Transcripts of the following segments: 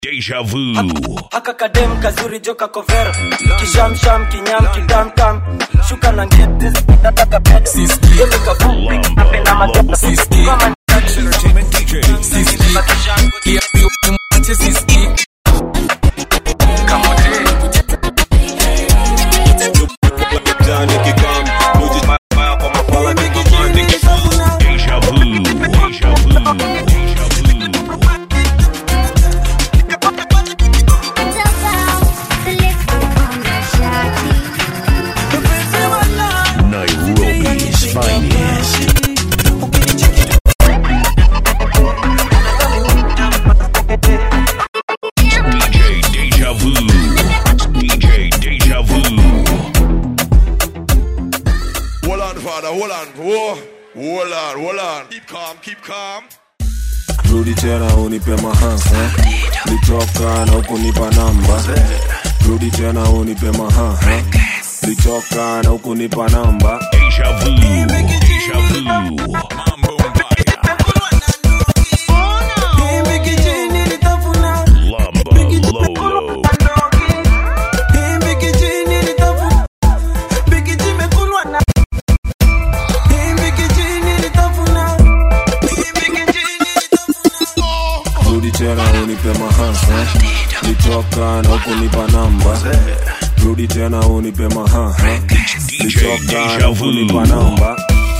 Deja vu. haka kadem kazuri joka kovero kishamsham kinyam kidamtam shuka na ngete nataka pete Yemi kafupi napenda matendo kama Entertainment DJ. Deja vu. Deja vu. Deja vu. Nairobi's finest. DJ Deja Vu. DJ Deja Vu. Hold on, father, hold on. Whoa. Hold on, hold on. Keep calm, keep calm. rudi tena unipe mahaha litoka na ukunipa namba rudi tena unipe mahaha litoka na ukunipa namba Deja Vu. Deja Vu. Mambo Mbaya. Lumba Lolo. rudi tena unipe mahaha litoka na ukunipa namba rudi tena unipe mahaha DJ litoka Deja na Vu. ukunipa namba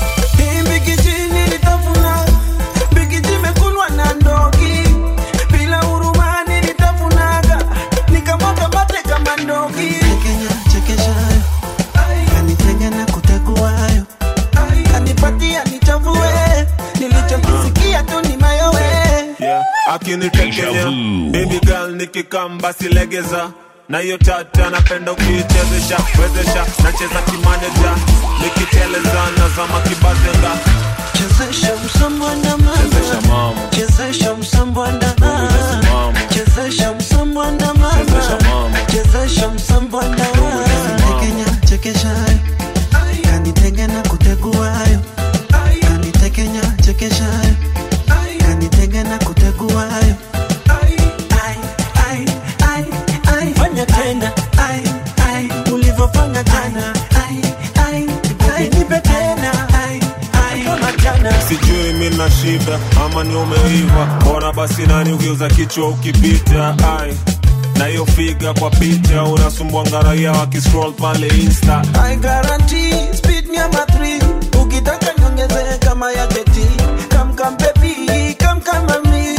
Kenya chekeshayo kanitenga na kuteguayo kanipatia nichafue nilichokisikia tu ni mayowe yeah. akinitekenya Deja vu. baby girl nikikamba silegeza na hiyo tata napenda ukiichezesha wezesha nacheza kimaneja nikiteleza nazama kibazenga chezesha msambwanda chezesha mama mama chezesha msambwanda mama chezesha msambwanda Chezesha mama mama. chezesha msambwanda Kenya chekeshayo kanitenga na kuteguayo kanitekenya chekeshayo kanitenga na kuteguayo Ai, ai, ai, ai. fanya tena Ai, ai, ulivyofanya jana Ai, ai, ai, nipe tena Ai, ai, kama jana sijui mi na shida ama ni umeiva bora basi nani ugeuza kichwa ukipita ai na hiyo figa kwa picha unasumbua ngaraia wakiscroll pale insta I guarantee speed nyama 3 ukitaka niongeze kama ya jeti kam kam baby kam kam mami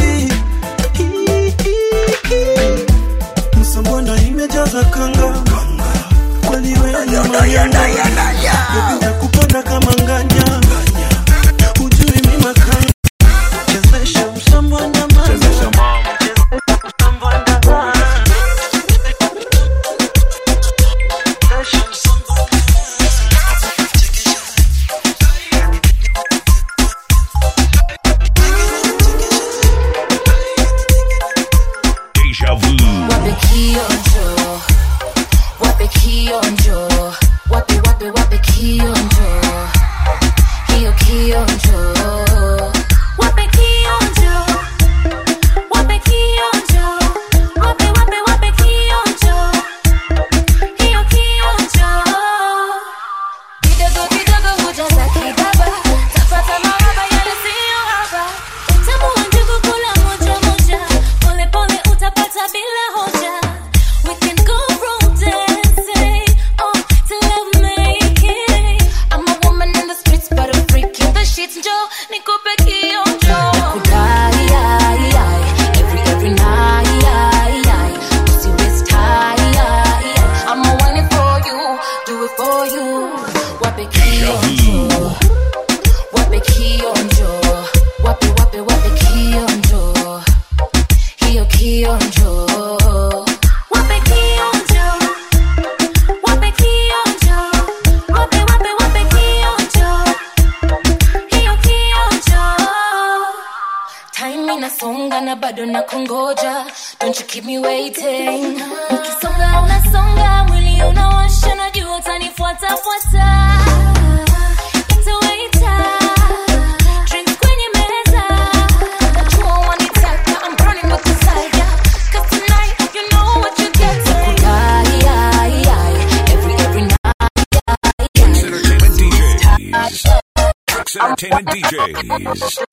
msambwanda imejaza kanga kweli wewe ni manyanga baby nakupenda kama nganya ujui mi makanga chezesha msambwanda mama chezesha mama msambwanda mama chezesha msambwanda Deja Vu. Wape kionjo, wape kionjo, wape wape wape kionjo, hiyo kionjo. Wape kionjo, wape kionjo, wape wape wape kionjo, hiyo kionjo. Kidogo kidogo hujaza kibaba, tafata mahaba yale siyo haba. Utamu wa njugu kula moja moja, pole pole utapata bila hoja. We can go from dancing, oh, to love making. I'm a woman in the streets, but a freak in the sheets. Njoo nikupe kionjo. Nakudai, ai, ai, every every night, ai, ai. Usi waste time, ai, ai. I'm a one for you, do it for you. Wape kionjo, wape kionjo, wape wape wape kionjo, hiyo kionjo. Wape kionjo, wape kionjo, wape wape wape kionjo, hiyo kionjo. Time inasonga na bado na kungoja Don't you keep me waiting Ukisonga unasonga mwili unawasha najua utanifuata fuata Itawaita Drinks kwenye meza Najua wanitaka I'm burning with desire Cause Entertainment DJs.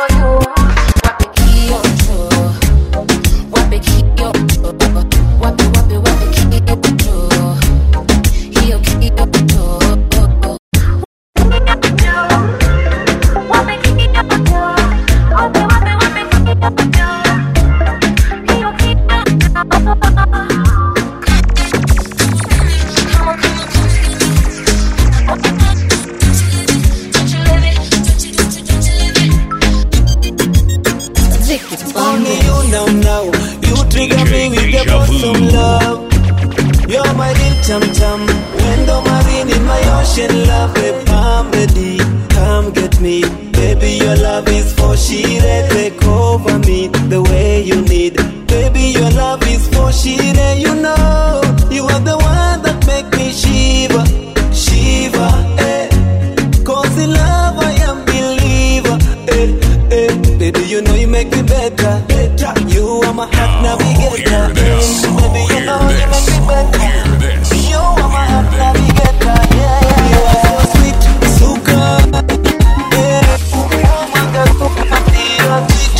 Only you now, now. You trigger me with your Deja vu. bosom love. You're my little chum chum. Window marine in my ocean love. Babe, I'm ready. Come get me. Baby, your love is for shire. Take over me the way you need. Baby, your love is for shire. You know, you are the one that make me shiver. Shiver, eh. Cause in love I am believer. Eh, eh. Baby, you know you make me better. better. You are my heart navigator. hear this. Eh, Baby, you Hear know you this. make me better. Hear this. You are my heart navigator. Yeah, yeah. You are so sweet, suka. Eh, oh my God, suka, dear, sweet.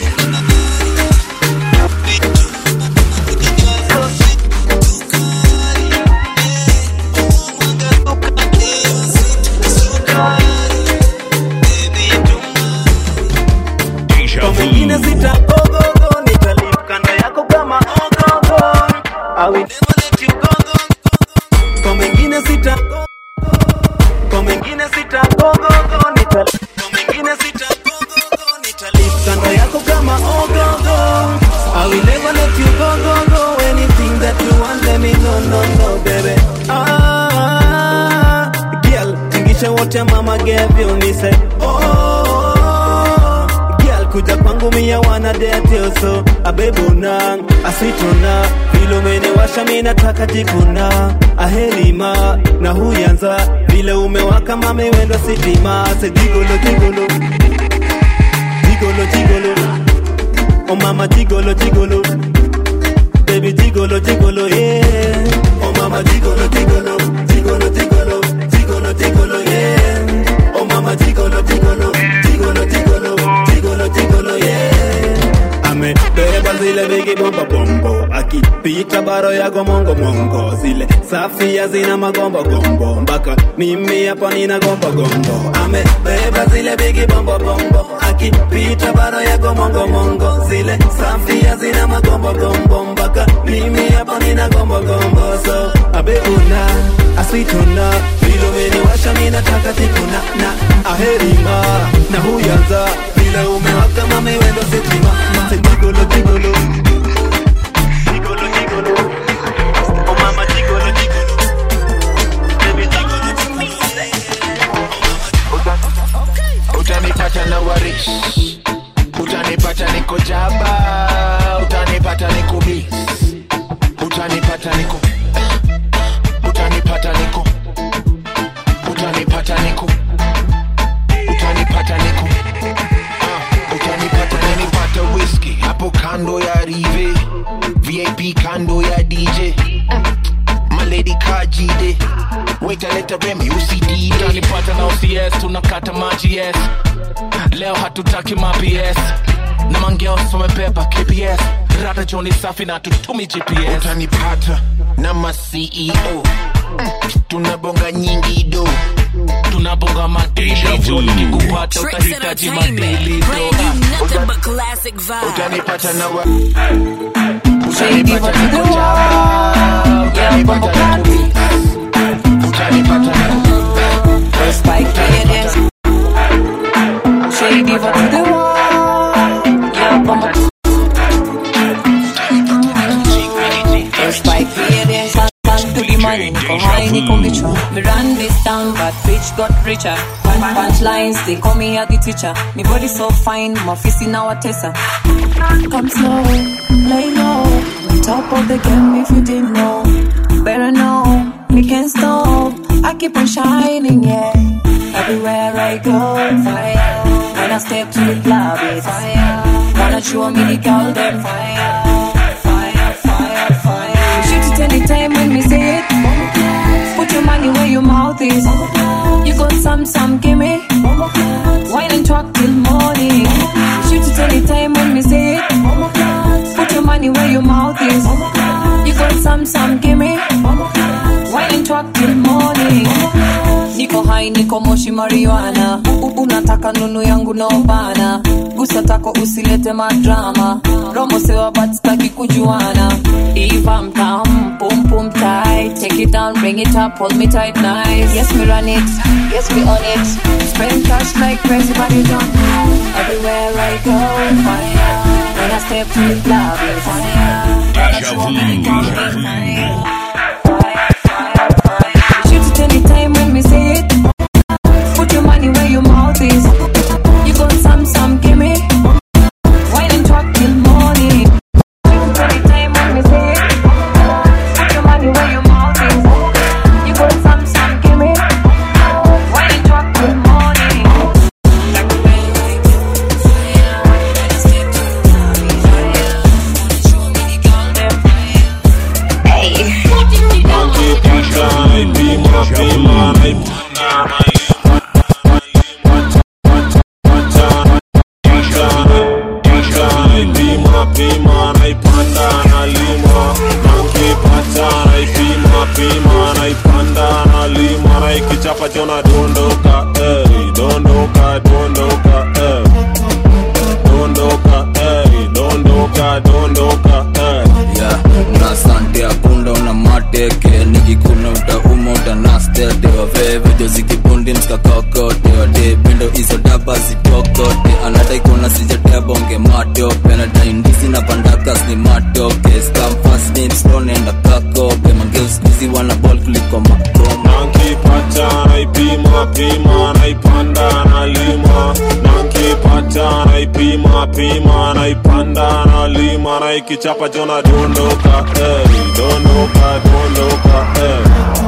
So sweet, suka. Eh, oh my God, suka, dear, sweet, suka. Baby, you Deja kwa mwingine vu. sitagogogo nitalive kando yako kama ogogo I will never let you go, go, go. kwa mwingine sita kwa mwingine sitagogogo nitalive kwa mwingine sitagogogo nitalive kando yako kama ogogo I will never let you go, go, go. Anything that you want, let me know, no, no, baby. Ah, girl, tingisha wote mama gave you, me say, oh, girl, kuja kwangu mia wana date you, so abebuna asituna vile umeniwasha mi nataka jikuna ahelima na huyanza vile umewaka mame wendo sitima se jigolo jigolo jigolo jigolo oh mama jigolo jigolo baby jigolo jigolo yeah oh mama jigolo jigolo jigolo jigolo jigolo jigolo yeah oh mama jigolo jigolo jigolo jigolo jigolo jigolo yeah amebeba zile bigi bomba bombo akipita baro yago mongo mongo zile safia zina magombo gombo mpaka mimi hapa nina gombo gombo amebeba zile bigi bombo bombo akipita baro yago mongo mongo zile safia zina magombo gombo mpaka mimi hapa nina gombo gombo so abebuna asituna vile umeniwasha mi nataka tikuna na aherima na huyanza vile umewaka mame wendo sitima mate jigolo jigolo jigolo jigolo oh mama jigolo jigolo baby jigolo utanipata na warish utanipata niko jaba utanipata niko bis utanipata niko utanipata niko utanipata niko utanipata niko Ah, utanipata nanipata whisky hapo kando ya rive vip kando ya dj maledi kajide waitaleta remi usidide utanipata na OCS tunakata maji yes leo hatutaki maps na mangeos wamebeba kps rada joni safi na tutumi gps utanipata na maceo tunabonga nyingi do tunabonga madili jo nikikupata Tricks utahitaji Entertainment, madili bringing do you nothing but classic vibes. utanipata na wa Shady utanipata what you niko do. jaba utanipata niko bis utanipata niko Spike ladies. Shady what you do. Yeah, bumper. Spike ladies. Bang to the money, niko high, niko bicho. Me run this town, but bitch got richer. Punch, punch lines, they call me a the teacher. Me body so fine, my fist in our tessa. Come slow, lay low. Top of the game if you didn't know. Better know, me can't stop. I keep on shining, yeah. Everywhere I go, fire. When I step to the club, it's fire. Wanna show me the girl, them fire. Fire, fire, fire. Shoot it anytime when me say it. Put your money where your mouth is. You got some, some, gimme. please. You got some, some, give me. Wine and talk till morning. Niko high, niko moshi marijuana. U- Unataka nunu yangu no bana. Gusa tako usilete madrama. Romo sewa but staki kujuana. If I'm down, boom boom tight. Take it down, bring it up, hold me tight, nice. Yes, me run it. Yes, me on it. Spend cash like crazy, but you don't know. Everywhere I go, fire. When I step to the club, it's fire. Deja vu. Shoot it anytime when we say it. Put your money where your mouth is. You got some, some, give me. Wine and talk till morning. Shoot it anytime when we say it. Put your money where your mouth is. You got some, some, give me. Wine and talk till morning. Chapa jona dondoka, eh, dondoka, dondoka, eh. Dondoka, eh, dondoka, dondoka, eh. yeah. na sante akunda una mateke nikikuna utauma utanastete wavevejo zikibundi mskakakote wade bindo izo daba zitokote anadaikona sijatea bonge matope nadaindisi na pandakas ni matoke skamfasnimstonenda kakope mangeuskuzi wana bol kuliko makoma nankipata naipima pima naipanda nalima nankipata naipima pima naipanda nalima naikichapa jona dondoka eh, dondoka dondoka eh.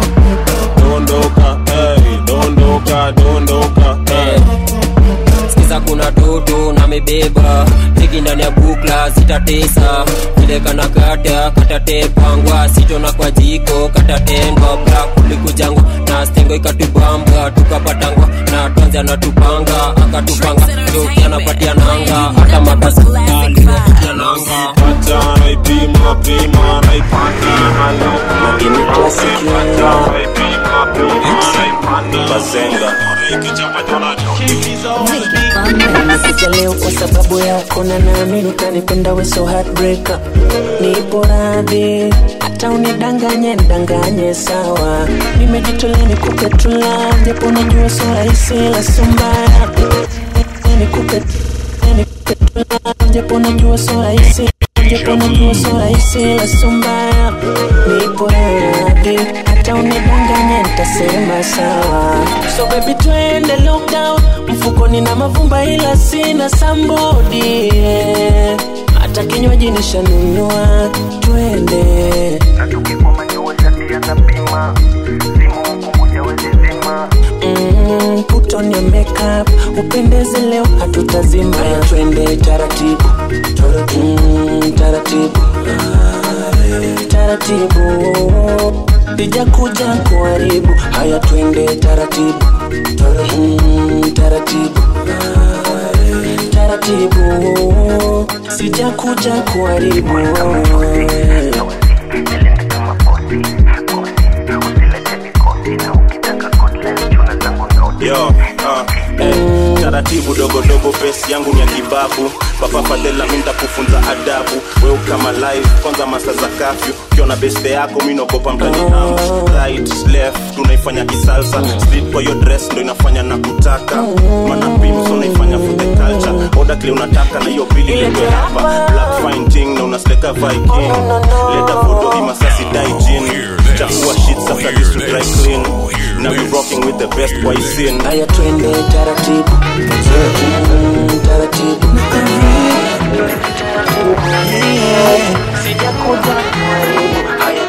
dondoka eh, dondoka dondoka eh. sikiza kuna toto na mebeba pigi ndani ya bukla zitatesa vile kana kata katatepangwa sitona kwa jiko katatendwa bra kulikujangwa na stengo ikatubamba tukapatangwa na twanzi anatupanga akatupanga joki anapatia nanga hata makasi alipatia nanga Pata naipima pima naipanda nalima nankipata naipima pima naipanda Bazenga. naikichapa jona Nimekuja leo kwa sababu yako na naamini utanipenda we so heartbreaker nipo radhi hata unidanganye ndanganye sawa nimejitolea nikupe tula japo najua so rahisi la so mbaya nikupe nikupe tula japo najua so rahisi japo najua so rahisi la so mbaya nipo radhi hata unidanganye nitasema sawa so baby twende lockdown mfukoni na mavumba ila sina sambodi yeah. hata kinywaji nishanunua twende Mm, put on your makeup upendeze leo hatutazima twende taratibu Mm, taratibu taratibu sijakuja kuharibu haya twende taratibu Mm, taratibu taratibu sijakuja kuharibu Yo, uh, eh, taratibu dogodogo pesi yangu ni ya kibabu papa fadela mi ntakufunza adabu weu kama live kwanza masa za kafyu ukiona beste yako mi naogopa mtani am right left tunaifanya kisalsa street kwa hiyo dress ndo inafanya na kutaka mana pimso naifanya for the culture oda kile unataka na hiyo bili letwe hapa black fine ting na unasleka viking leta foto hii masasi dai jin chafua shit after this to dry clean now we rocking with the best boy scene haya twende taratibu Mm, taratibu sijakuja kuharibu haya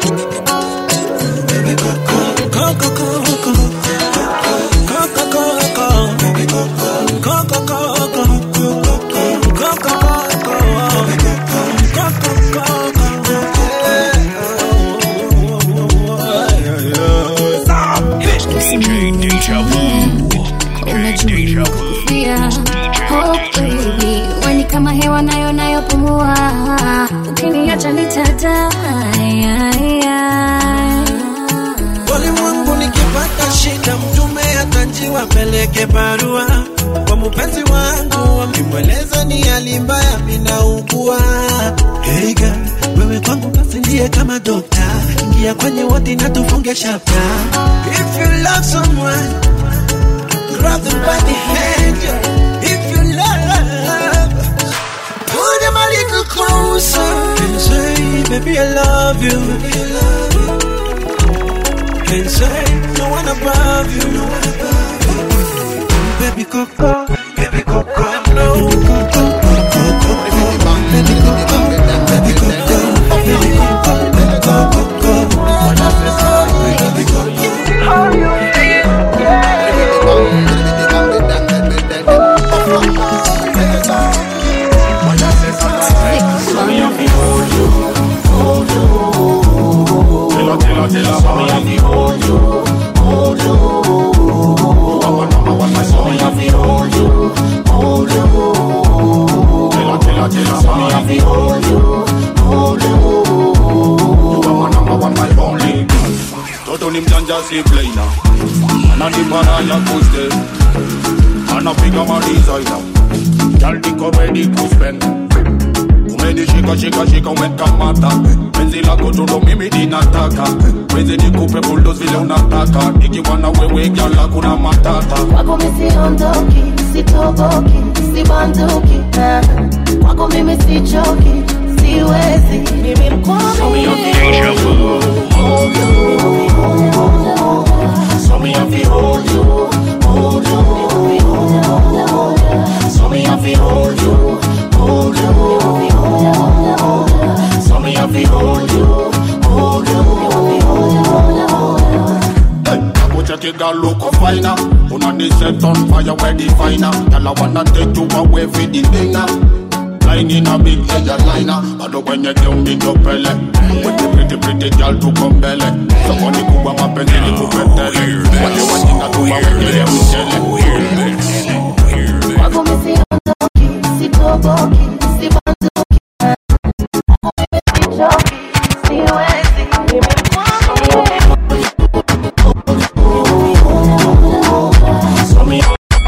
DJ Deja Vu. DJ Deja Vu. Yeah. Oh baby, weni kama hewa nayo nayopumua, ukiniacha Walimwengu nikipata shida, mtume atanjiwa peleke barua kwa mpenzi wangu, akimweleza ni hali mbaya minaugua. Hey girl, wewe kwangu basi ndiye kama dokta, ingia kwenye wodi na tufunge chapter. If you love someone, grab them by the hand. yeah. If you love, pull them a little closer and say, baby I love you. Baby, I love you and say no one above you. No one above you. Baby Coco, baby Coco, no. Baby Coco, Coco, baby Coco, baby Coco, baby Coco, Coco, Coco, baby Coco. Toto ni mjanja si plaina ananipana ya kuste anapiga madisaina jaldiko ready kuspend umenishika shika shika umekamata penzi lako tundo mimi ninataka wezi nikupe buldos vile unataka ikiwa na wewe gyala kuna matata Kwako mimi siondoki, sitoboki, sibanduki eh. Kwako mimi sichoki, siwezi mimi mkwami Deja vu. So me have to hold you, hold you, So me have to hold you, hold you, So me have to hold you, hold you, Kucheki girl look finer Una set on fire where the finer Girl I wanna take you away for the dinner Lying in a big airliner Bado kwenye geumbi topele With the pretty pretty girl tuko mbele Sokoni kubwa mapenzi ni kupetele Wale wajinga tuwa wengele mchele Kwako mimi siondoki, sitoboki, sibanduki eh. Kwako mimi sichoki, siwezi mimi mkwami So me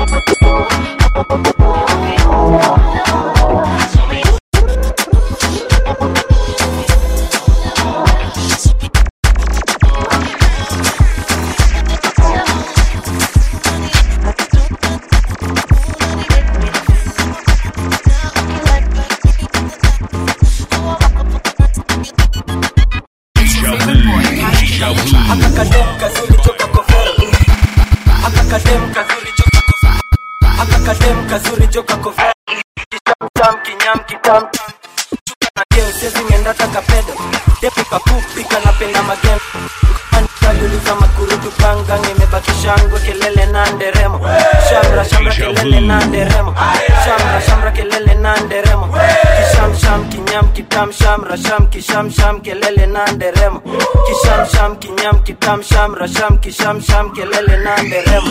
Deja vu. Deja vu. akakadem kazuri joka kofero akakadem kazuri joka kofero akakadem kazuri joka kofero kitamtam kinyam kitam chuka na geo sezi ngenda taka pedo depu kapupika napenda magem kaliuliza makurutu panga nimebaki shangwe kelele na nderemo shamra shamra kelele na nderemo shamra shamra kelele na nderemo kisham sham kinyam kitam shamra sham kisham sham kelele na nderemo kisham sham kinyam kitam shamra sham kisham sham kelele na nderemo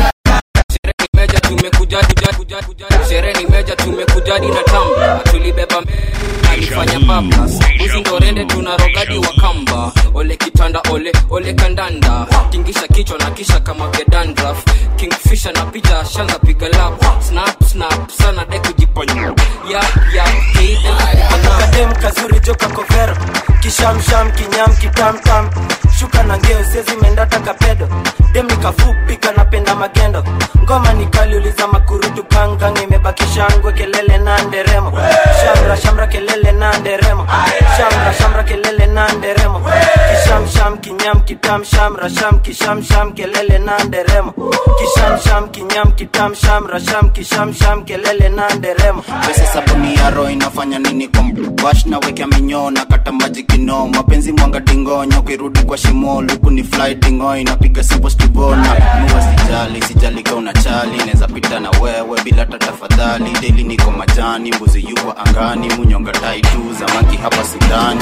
meja tumekuja kuja kuja kuja sherehe ni meja tumekujadi na tamba tulibeba mbe- alifanya bablas uzi ndo rende tuna rogadi wa kamba ole kitanda ole ole kandanda tingisha kichwa na kisha kama gedandraf kingfisha na picha shanza piga lap snap snap sana de kujiponya yap yap hey, kadem kazuri joka kovero kishamsham kinyam kitamtam shuka na ngeo sezi menda taka pedo dem nikafupi kanapenda magendo ngoma nikaliuliza makurutu kangang imebaki shangwe kelele na nderemo shamra shamra kelele na nderemo shamra shamra kelele na nderemo kishamsham kinyam kitam shamra sham kishamsham kelele na nderemo kishamsham kinyam kitam shamra sham kishamsham kelele na nderemo pesa sabuni ya roho inafanya nini kwa bash na wekea minyoo na kata maji kino mapenzi mwanga dingonyo kirudi kwa shimo luku ni fly dingo inapiga simple stivona muwa sijali sijali ka unachali naweza pita na wewe bila hata tafadhali deli niko majani mbuzi yuko angani munyonga tai tu zamaki hapa sudani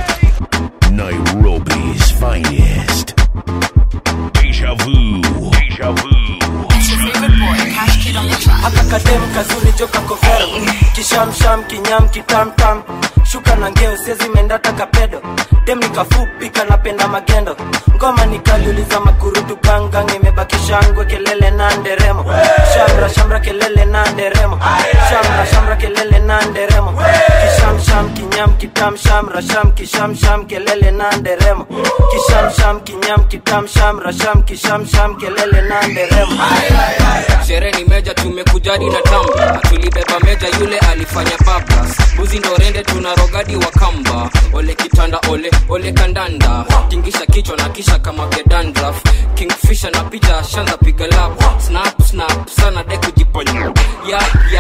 Nairobi's finest. Deja vu. akakadem kazuri joka kovero kishamsham kinyam kitamtam shuka na ngeo siezimendata kapedo dem nikafupi kanapenda magendo ngoma nikaliuliza makurutu gangang imebaki shangwe kelele na nderemo shamra shamra kelele na nderemo shamra shamra kelele na nderemo kishamsham kinyam kitam shamra sham kishamsham kelele na nderemo kishamsham kinyam kitam shamra sham kishamsham kelele na nderemo sherehe ni meja tumekujadi na tamba tulibeba meja yule alifanya bablas buzi ndo rende tuna rogadi wa kamba ole kitanda ole ole kandanda tingisha kichwa na kisha kama gedandraf kingfisha na picha shanza piga lap snap snap sana de kujiponya ya ya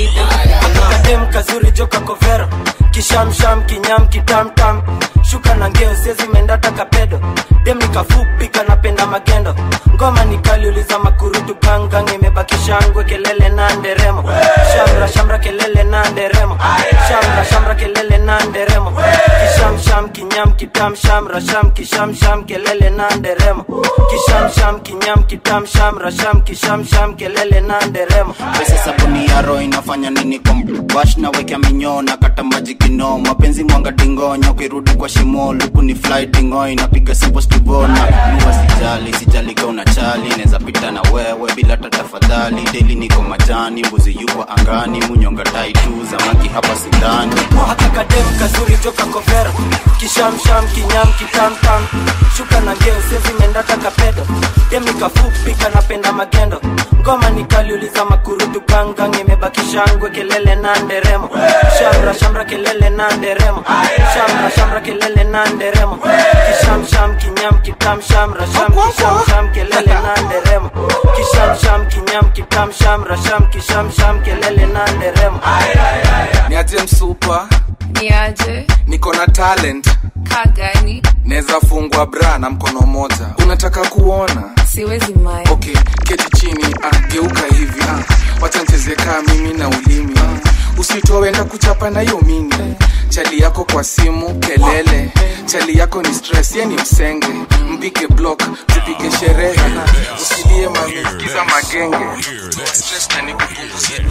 kadem kazuri joka kovero kishamsham kinyam kitamtam shuka na ngeo siezimendata kapedo dem nikafupi kanapenda magendo ngoma nikaliuliza makurutu gangang imebaki shangwe kelele na nderemo shamra shamra kelele na nderemo shamra shamra kelele na nderemo kishamsham kinyam kitam shamra sham kishamsham kelele na nderemo kishamsham kinyam kitam shamra sham kishamsham kelele na nderemo pesa sabuni ya roho inafanya nini kwa bash na wekea minyoo na kata maji kino mapenzi mwanga dingonya ukirudi kwa shimo luku ni fly dingo inapiga simple stivona nuwa sijali sijali ka una chali neza pita na wewe bila tatafadhali deli niko majani mbuzi yuko angani munyonga tai tu zamaki hapa sindani akakadem kazuri joka kovero kishamsham kinyam kitamtam shuka na ngeo siezimendata kapedo dem nikafupi kanapenda magendo ngoma nikaliuliza makurutu gangang imebaki shangwe kelele na nderemo shamra shamra kelele na nderemo shamra shamra kelele na nderemo kishamsham kinyam kitam shamra sham kishamsham kelele na nderemo kishamsham kinyam kitam shamra sham kishamsham kelele na nderemo niaje msupa niaje niko na talent kagani naweza fungwa bra na mkono moja unataka kuona siwezi mai okay keti chini ah, geuka hivi ah. wacha ncheze kaa mimi na ulimi ah. usitowenda kuchapa na hiyo mini chali yako kwa simu kelele chali yako ni stress ye ni msenge mpige block tupige sherehe usilie mamesikiza magenge stress na nikupunguzie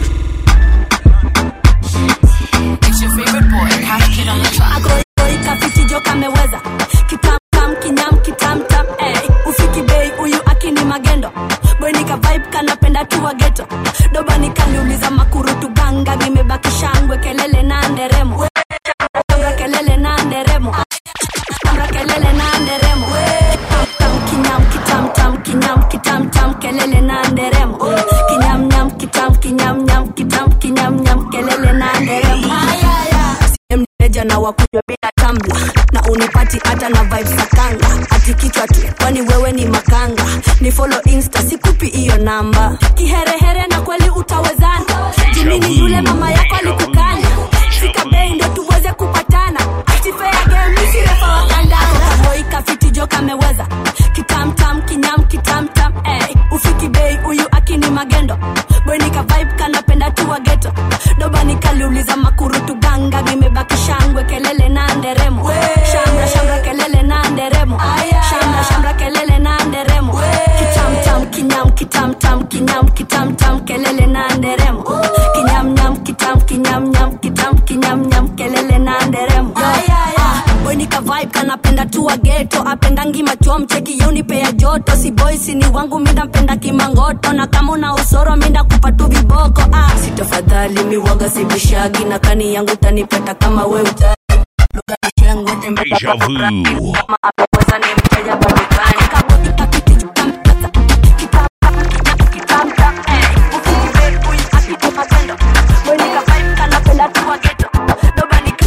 It's your favorite boy, Cash Kid on the track. kafiti joka meweza kitamtam kinyam kitamtam eh. ufiki bei huyu akini magendo boinika vibe kanapenda tuwa geto doba nikaliuliza makurutu ganga gimebaki shangwe kelele na nderemo Shangwe kelele na nderemo Shangwe kelele na nderemo Kitamtam, kinyam kitamtam kinyam kitamtam kelele na nderemo kinyam nyam kitam kinyam nyam kitam kinyam nyam kelele na nderemo mneja na wakunywa bila tambla na unipati hata na vibes za kanga ati kichwa tu kwani wewe ni makanga ni follow insta sikupi hiyo namba kiherehere na kweli utawezana jimini yule mama yako alikukana fika bei ndo tuweze kupatana ati fair game misi refa wa kandanda kaboi kafiti joka ameweza kitamtam kinyam kitamtam eh. ufiki bei huyu akini magendo boinika vibe kanapenda tuwa geto doba nikaliuliza makurutu ganga vimebaki shangwe kelele na nderemo shamra shamra kelele na nderemo shamra shamra kelele na nderemo kitamtam kinyam kitamtam kinyam kitamtam kelele na nderemo kinyam nyam kitam kinyam nyam kitam kinyam nyam kelele na nderemo boinika vibe kanapenda tuwa geto apendangi machuo mcheki yeunipea joto si boisi ni wangu minda mpenda kimangoto na kama una usoro minda kupatu viboko ah. sitafadhali miwaga sibishagi na kani yangu tanipeta kama we utaki lugha ni shengwe tembea Deja vu. kama ameweza ni mteja badukani kabodi pakiti jukamkaza kitamtam eh ukibe huyu akiti magendo boinika vibe kanapenda tuwa geto doba ni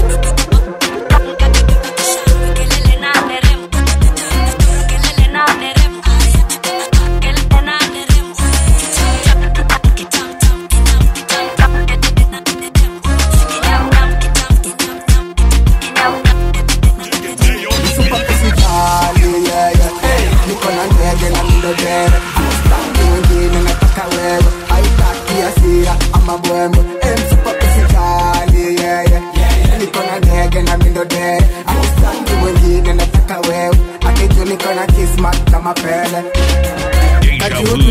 kelele na nderemo kelele na nderemo kelele na nderemo Usijali, yeah, yeah. Hey,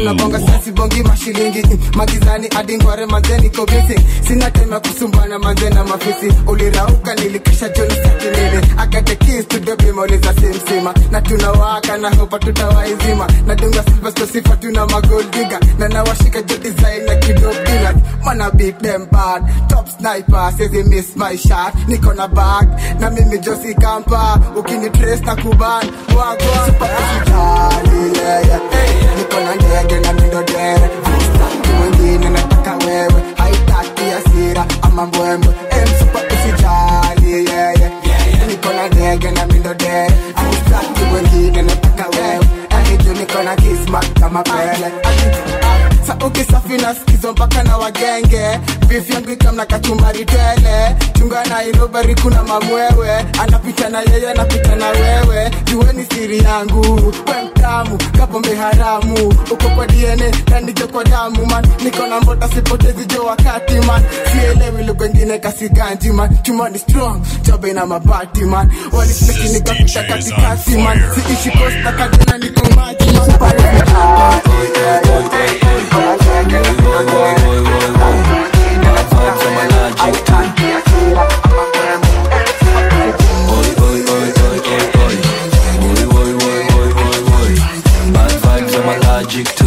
tunabonga sasi bongi mashilingi mm, magizani hadi ngware manzeni kobisi sina time ya kusumbana manze na mafisi ulirauka nilikisha joni sakinini akate kis tudobimauliza simsima na tunawaka na hopa tutawaizima na dunga silvasto sifa tuna magoldiga na nawashika jo design na kidobila mana beat them bad top sniper says miss my shot niko na bag na mimi josi kampa ukini trace na kuban wagwa super usijali yeah yeah hey, niko na ndege na mindo dere Staki mwingine nataka wewe haitaki hasira ama mbwembwe em super usijali yeah yeah niko na ndege na mindo dere haitaki mwingine nataka wewe Aniju niko na kismat kama pele sa ukisafi na skizo mpaka na wagenge beef yangu ikamna kachumbari tele chunga nairobari kuna mamwewe anapita na yeye anapita na wewe jueni siri yangu we mtamu kapombe haramu uko kwa dna kanijo kwa damu man niko na mbota sipotezi jo wakati man sielewi lugha ingine kasiganji man chuma ni strong jobe na mabati man walisleki nikapita katikati man siishi kosta kadena niko maji man Bad vibes, I'm allergic to.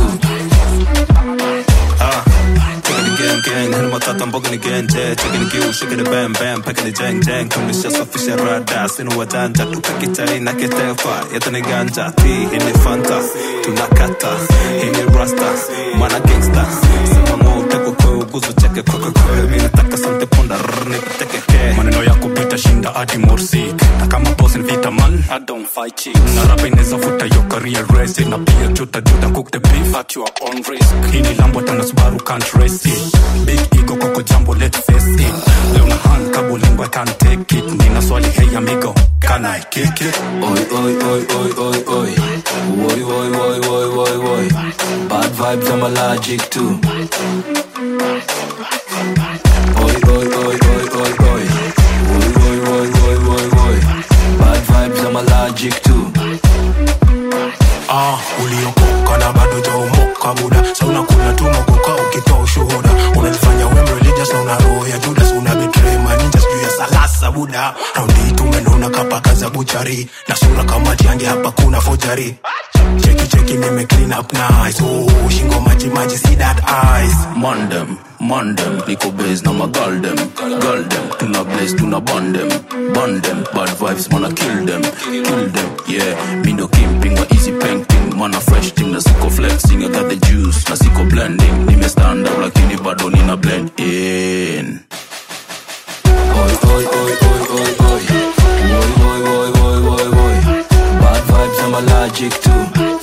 Ah, taking the gang gang, hit my tata mboga ni genje, checking the kill, shaking the bam bam, packing the jang jang, kumisha safisha rada, sinu wajanja, tupe kichai na ketefa, yetu ni ganja, ti, hii ni fanta, tunakata, hii ni rasta, mana gangsta, sema ngo uteko kwe uguzu cheke kwe kwe kwe, mi nataka sante ponda, rrr, nipiteke ke, maneno yako pita shinda hadi morsik, na kama boss ni vita man, I don't fight chicks, na rapa inaweza futa yo career race, na pia juta juta cook the beef at your own risk, hii ni lambo tena Subaru can't race it, big ego koko jambo let's face it, leo na hand kabo lingua can't take it, nina swali hey amigo, can I kick it? Oi, oi, oi, oi, oi, oi. Oi, oi, oi, oi, oi, oi. Bad vibes, I'm allergic to. Oi, oi, oi, oi, oi, oi. Oi, oi, oi, oi, oi, oi. Bad vibes, I'm allergic to. ah, uliokoka na bado jaomoka buda sa unakula tu mogoka ukitoa ushuhuda unajifanya we religious na una roho ya judas una betray maninja sijuu ya salasa buda raundi hii tumenona kapaka za buchari na sura kama tiange hapa kuna fojari cheki cheki nime clean up nice oh, shingo maji maji see that eyes Mandem, mandem, niko base na magal dem, gal dem, tuna blaze, tuna bond dem, bond dem, bad vibes, wanna kill them, kill them, yeah, me no kimping, wa easy painting, mana fresh thing, na siko flexing, I got the juice, na siko blending, nime stand out lakini bado nina blend in. Oi, oi, oi, oi, oi, oi, oi, oi, oi, oi, oi, oi, bad vibes, I'm allergic to.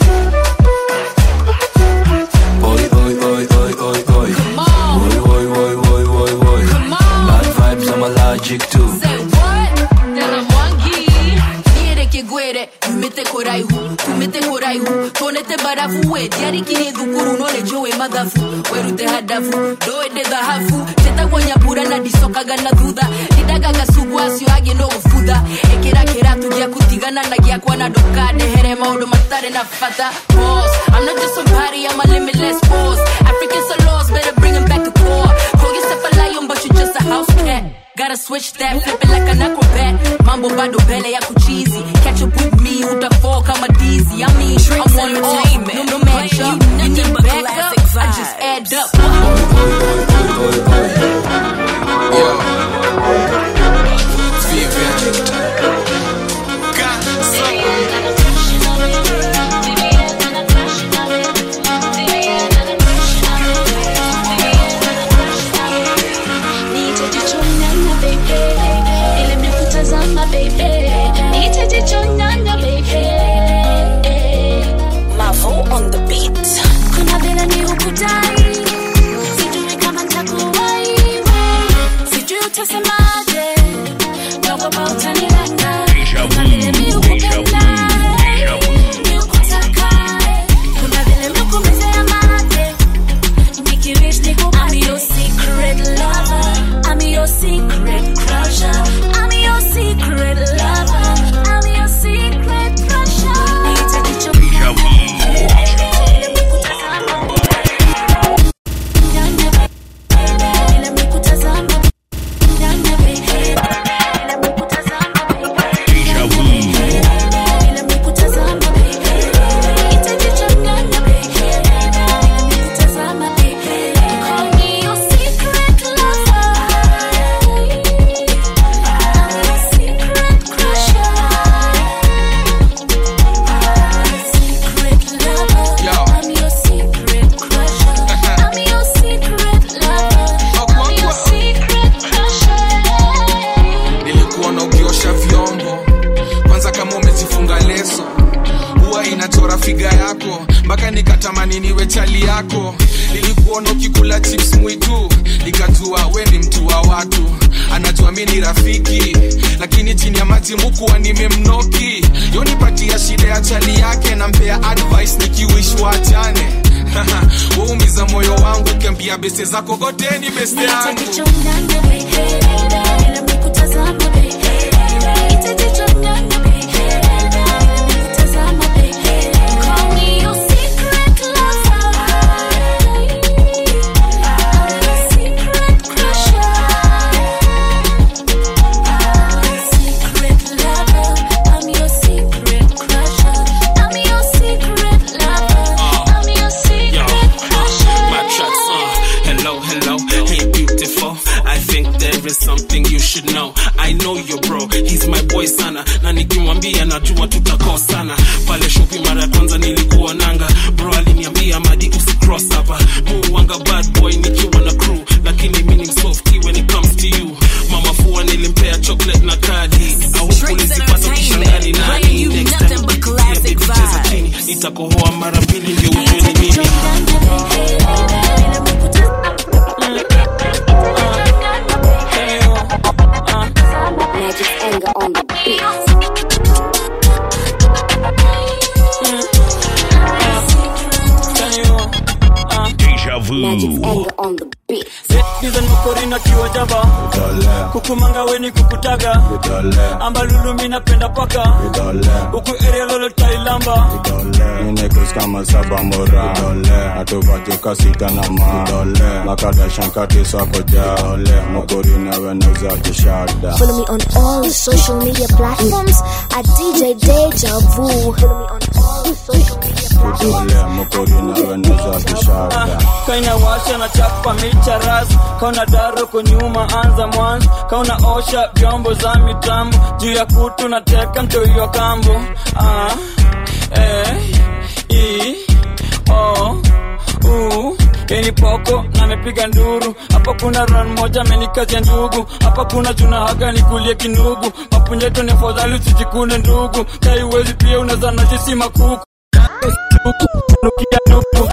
Oi, oi, oi, oi, oi, oi. Oi, oi, oi, oi, oi, oi. Bad vibes, I'm allergic to. Tena mwangi niereke gwere umete koraihu kumete koraihu tonete barafu we diarikini dhukuru none jowe madhafu werute hadafu doede dhahafu tetagwanyapura na disokaga na thutha didagaga sugwasio age no gũbutha ĩkĩra kĩratu gĩa kutigana na gĩakwa na ndũkandehere maũndũ matarĩ na bata Pause. I'm not just somebody, I'm a limitless force Africans are lost, better bring 'em back to core Call yourself a lion, but you just a house cat Gotta switch that, flip it like an acrobat Mambo bado mbele ya kuchizi Catch up with me, utafall kama dizzy I mean, I'm one off, no, no match up You need back up, I just add up Nitajichonyanya baby, ile mnakutazama baby, nitajichonyanya baby. Mavo on the beat. Kuna vile ni ukudai, sijui kama nitakuwahi wewe, sijui utasemaje, naogopa utanilanga. Kuna vile mi ukupenda, mi ukutaka, kuna vile mi ukumezea mate, nikiwish nikupate. I'm your secret lover. I'm your secret crusher. I'm your secret lover. I'm your secret crusher. Nitajichonyanya yako nilikuona ukikula chips mwitu nikajua we ni mtu wa watu anajua mi ni rafiki lakini chini ya maji mukuwa nimemnoki yonipatia shida ya chali yake nampea advice nikiwish wachane waumiza moyo wangu ukiambia beste zako goteni beste yangu My tracks, uh, hello, hello, hey beautiful. I think there is something you should know. I know your bro, he's my boy sana, na nikimwambia najua tutakosana. Pale shopi mara ya kwanza nilikuwa nanga, bro aliniambia madi usicross hapa. Muwanga bad boy nikiwa na crew, lakini mimi ni softy when it comes to you. Mama fua nilimpea chocolate na kadi, au ulizipata ukishangani nani? Next time ukitia baby cheza chini, nitakohoa mara mbili ndio ujue ni mimi. Magic anger on the beat. Deja vu. Anger on the beat. Dizen makorina kiwa jaba kukumanga weni kukutaga amba lulu mi napenda paka huku area lolo tailamba Ninekus kama saba mora atuvatuka sita na ma makadashankati sakoja mokorina weneza kishada Follow me on all social media platforms at DJ Deja Vu. Follow me on all social media kidole mokorina weneza kishada kaina washa na chapa micha ras kauna daro kunyuma anza mwanzo kauna osha vyombo za mitambo juu ya kutu na teka mtoiwa kambo ah, eh, i, o, u Yeni poko na amepiga nduru hapa kuna ran moja amenikazia ndugu hapa kuna juna haga nikulie kinugu mapunyeto ni fadhali usijikune ndugu kaiwezi pia unaweza najisi makuku nukia duku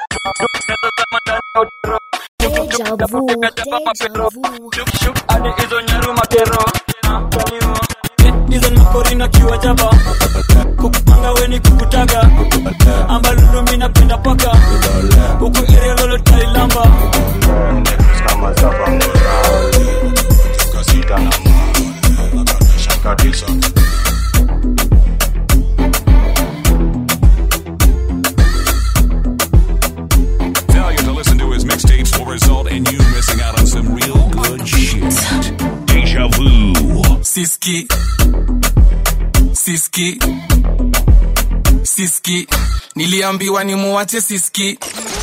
hadi hizo nyaru makero hizo makorina kiwa jaba kukupanga weni kukutaga amba lulumi napenda paka huku area lolo tailamba kama saba mora atuvatuka sita na ma makadashankati sakoja Failure to listen to his mixtapes will result in you missing out on some real good shit. Deja vu. siski siski siski niliambiwa ni muwache siski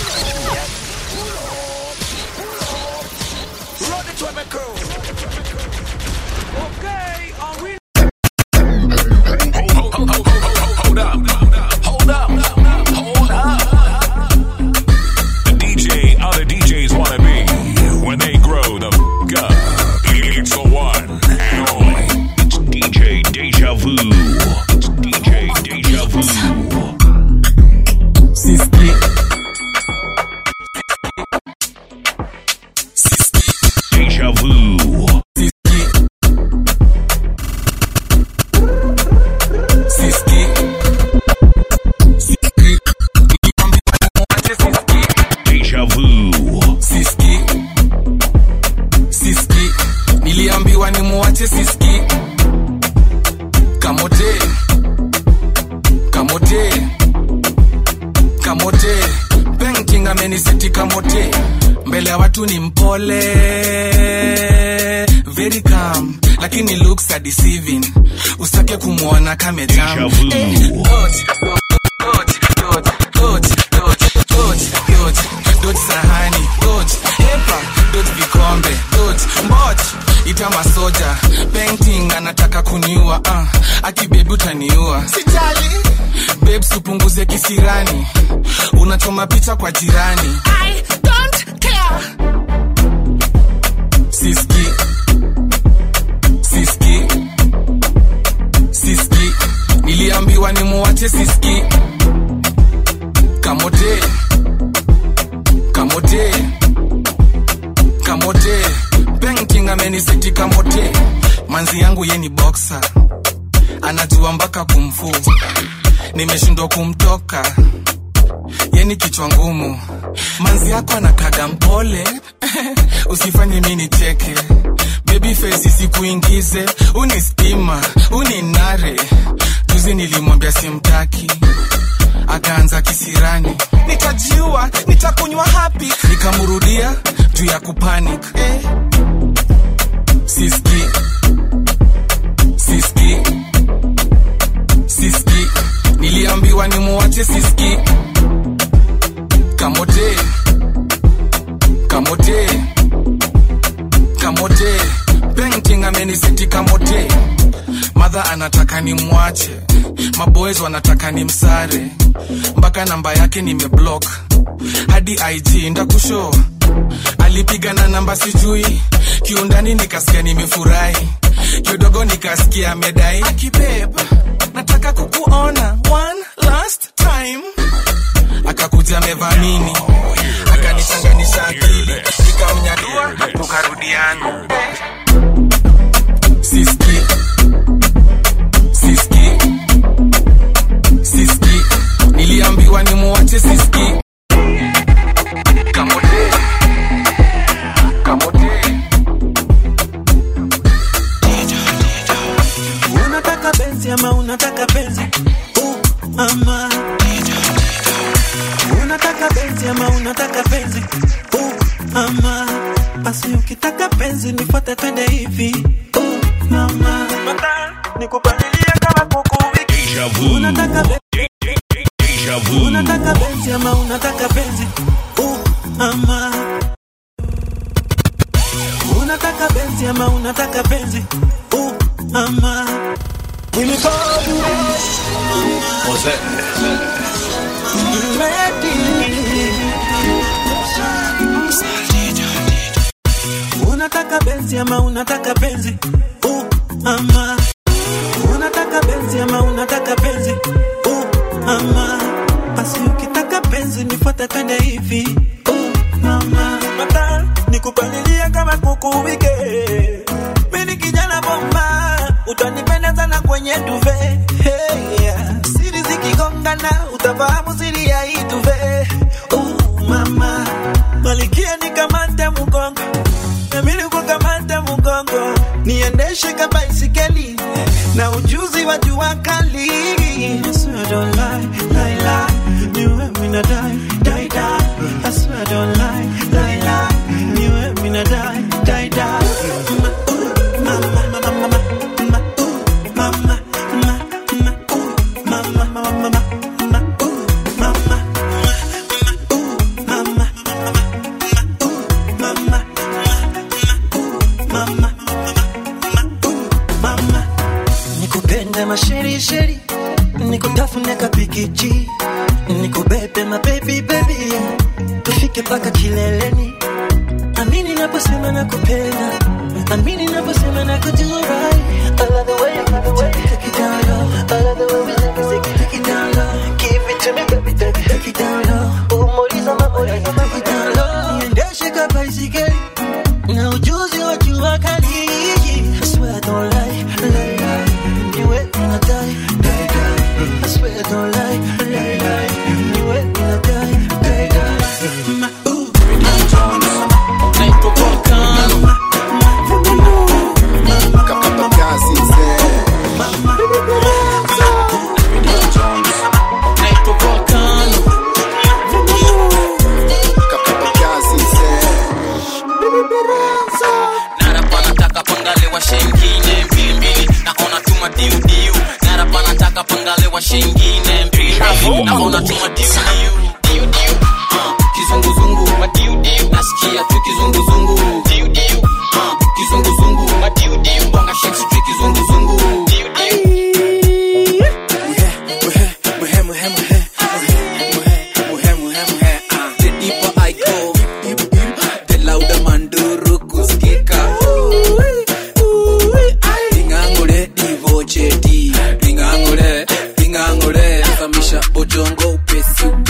Hold up. Hold up. Hold up. The DJ other DJs want to be when they grow the f up. It's the one and only. It's DJ Deja Vu. It's DJ Deja Vu. siski Deja Vu. siski siski Deja Vu. siski siski niliambiwa ni muwache siski kamote kamote kamote penking ameniseti kamote mbele ya watu ni mpole very calm lakini looks are deceiving usitake kumwona kamejam Deja vu. Eh, dodge, dodge, dodge, dodge, dodge, dodge, dodge, dodge sahani dodge epa dodge vikombe dodge mbot ita masoja painting anataka kuniua uh, akibebi utaniua sijali babes upunguze kisirani unachoma picha kwa jirani I don't care. siski siski siski niliambiwa ni muwache siski kamote amenisetika mote manzi yangu ye ni boksa anajua mpaka kumfu nimeshindwa kumtoka yeni kichwa ngumu manzi yako anakaga mpole usifanye mi nicheke baby face sikuingize unistima uninare juzi nilimwambia simtaki akaanza kisirani nitajiua nitakunywa hapi nikamrudia juu ya kupanic eh. siski siski siski niliambiwa nimuwache siski kamote kamote kamote painting ameniseti kamote madha anataka nimwache maboys wanataka nimsare mpaka namba yake nimeblock hadi ig ndakusho alipiga na namba sijui kiundani nikasikia nimefurahi kidogo nikasikia amedai akibeba nataka kukuona one last time akakuja amevamini akanichanganisha akili nikamnyadua tukarudiana siski siski siski niliambiwa nimuwache siski kamote kamote unataka benzi ama unataka benzi uh, ama unataka benzi ama unataka benzi uh, ama basi ukitaka benzi nifuate twende hivi uh, mama nikupangilia kama kuku wiki unataka benzi unataka benzi ama unataka benzi uh, ama unataka benzi ama unataka benzi uh, ama unataka benzi ama unataka benzi uh, ama unataka benzi ama unataka benzi uh, ama basi ukitaka benzi nifuate twende hivi uh, mama mata nikupalilia kama kuku wike mini kijana bomba utanipenda sana kwenye duve hey, yeah. siri zikigongana utafahamu siri ya hii duve uh, mama malikia nikamate mgongo namili kukamata mgongo niendeshe kama isikeli na ujuzi wa jua kali I swear I don't lie, lie, lie. Niwe mina die, die, die. I swear I don't lie, lie, lie. Niwe mina die, die, die. Ma, ooh, ma, ma, ma, ma, ma, ma, ooh, ma, ma, ma, ma, ooh, ma, ma, ma, ma, ma, ma, ooh, ma, ma, ooh, ma, ma, mama, mama, mama, nikupende masherisheri, nikutafune kapikichi, nikubebe mabebi bebi, tufike mpaka kileleni. Amini naposema nakupenda, amini naposema nakujua right. I love the way you give it to me, take it down low. I love the way we take it, take it, take it down low. Give it to me, baby, take it, take it down low. Umoriza mamoriza, take it down low. Niendeshe ka baisikeli na ujuzi wa jua kali. I swear I don't lie, lie, lie. Niwe mina die, die, die. I swear I don't lie, lie, lie. Niwe mina die, die, die. Ma, ooh. Naitwa Volcano. Naitwa Volcano. Narapa nataka pangale wa shengine mbili mbili naona tuma diu diu Narapa nataka pangale wa shengine mbili mbili naona tuma diu diu diu diu Ah, kizunguzungu madiu diu nasikia tu kizunguzungu diu diu Ah, kizunguzungu madiu diu bonga shake sijui kizunguzungu diu diu The deeper I go, the louder manduru kusikika. Lingangule divoche di, lingangule, lingangule, samisha bojongo upesi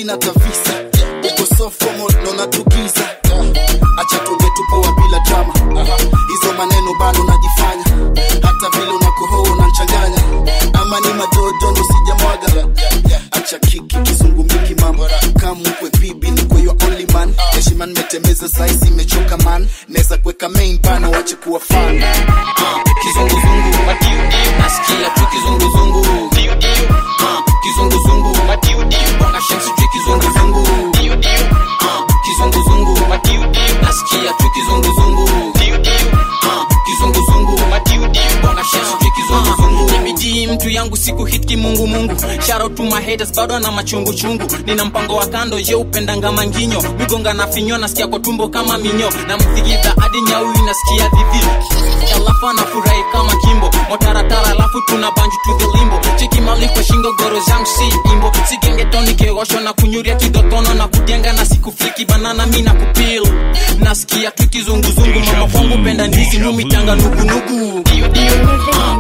sina tavisa uko sofomo naona tukiza acha tuonge tupoa bila drama hizo maneno bado najifanya hata vile unakohoa unanchanganya ama ni madodo ndo sijamwaga acha kiki kizungumiki mama kamkwe bibi ni kwa your only man heshima nimetembeza saizi imechoka man naweza kuweka main bana wache kuwa fan kizunguzungu nasikia tu kizunguzungu Ah, kizunguzungu bwana shensi tu kizunguzungu Ah, kizunguzungu nasikia tu kizunguzungu Ah, kizunguzungu bwana shensi tu kizunguzungu imejii mtu yangu siku hit kimungumungu Shout to my haters bado na machungu chungu nina mpango wa kando je upendanga manginyo migonga na finyo nasikia kwa tumbo kama minyo na mthigidha hadi nyau inasikia dhidhi alafu anafurahi kama kimbo motaratara alafu tuna banju to the limbo cheki mali kwa shingo goro zangu si imbo sigengetoni keosho na kunyuria kidotono na kujenga na siku fliki banana mi na kupil nasikia tu kizunguzungu mama kwangu penda ndizi mumitanga nugunugu Ah,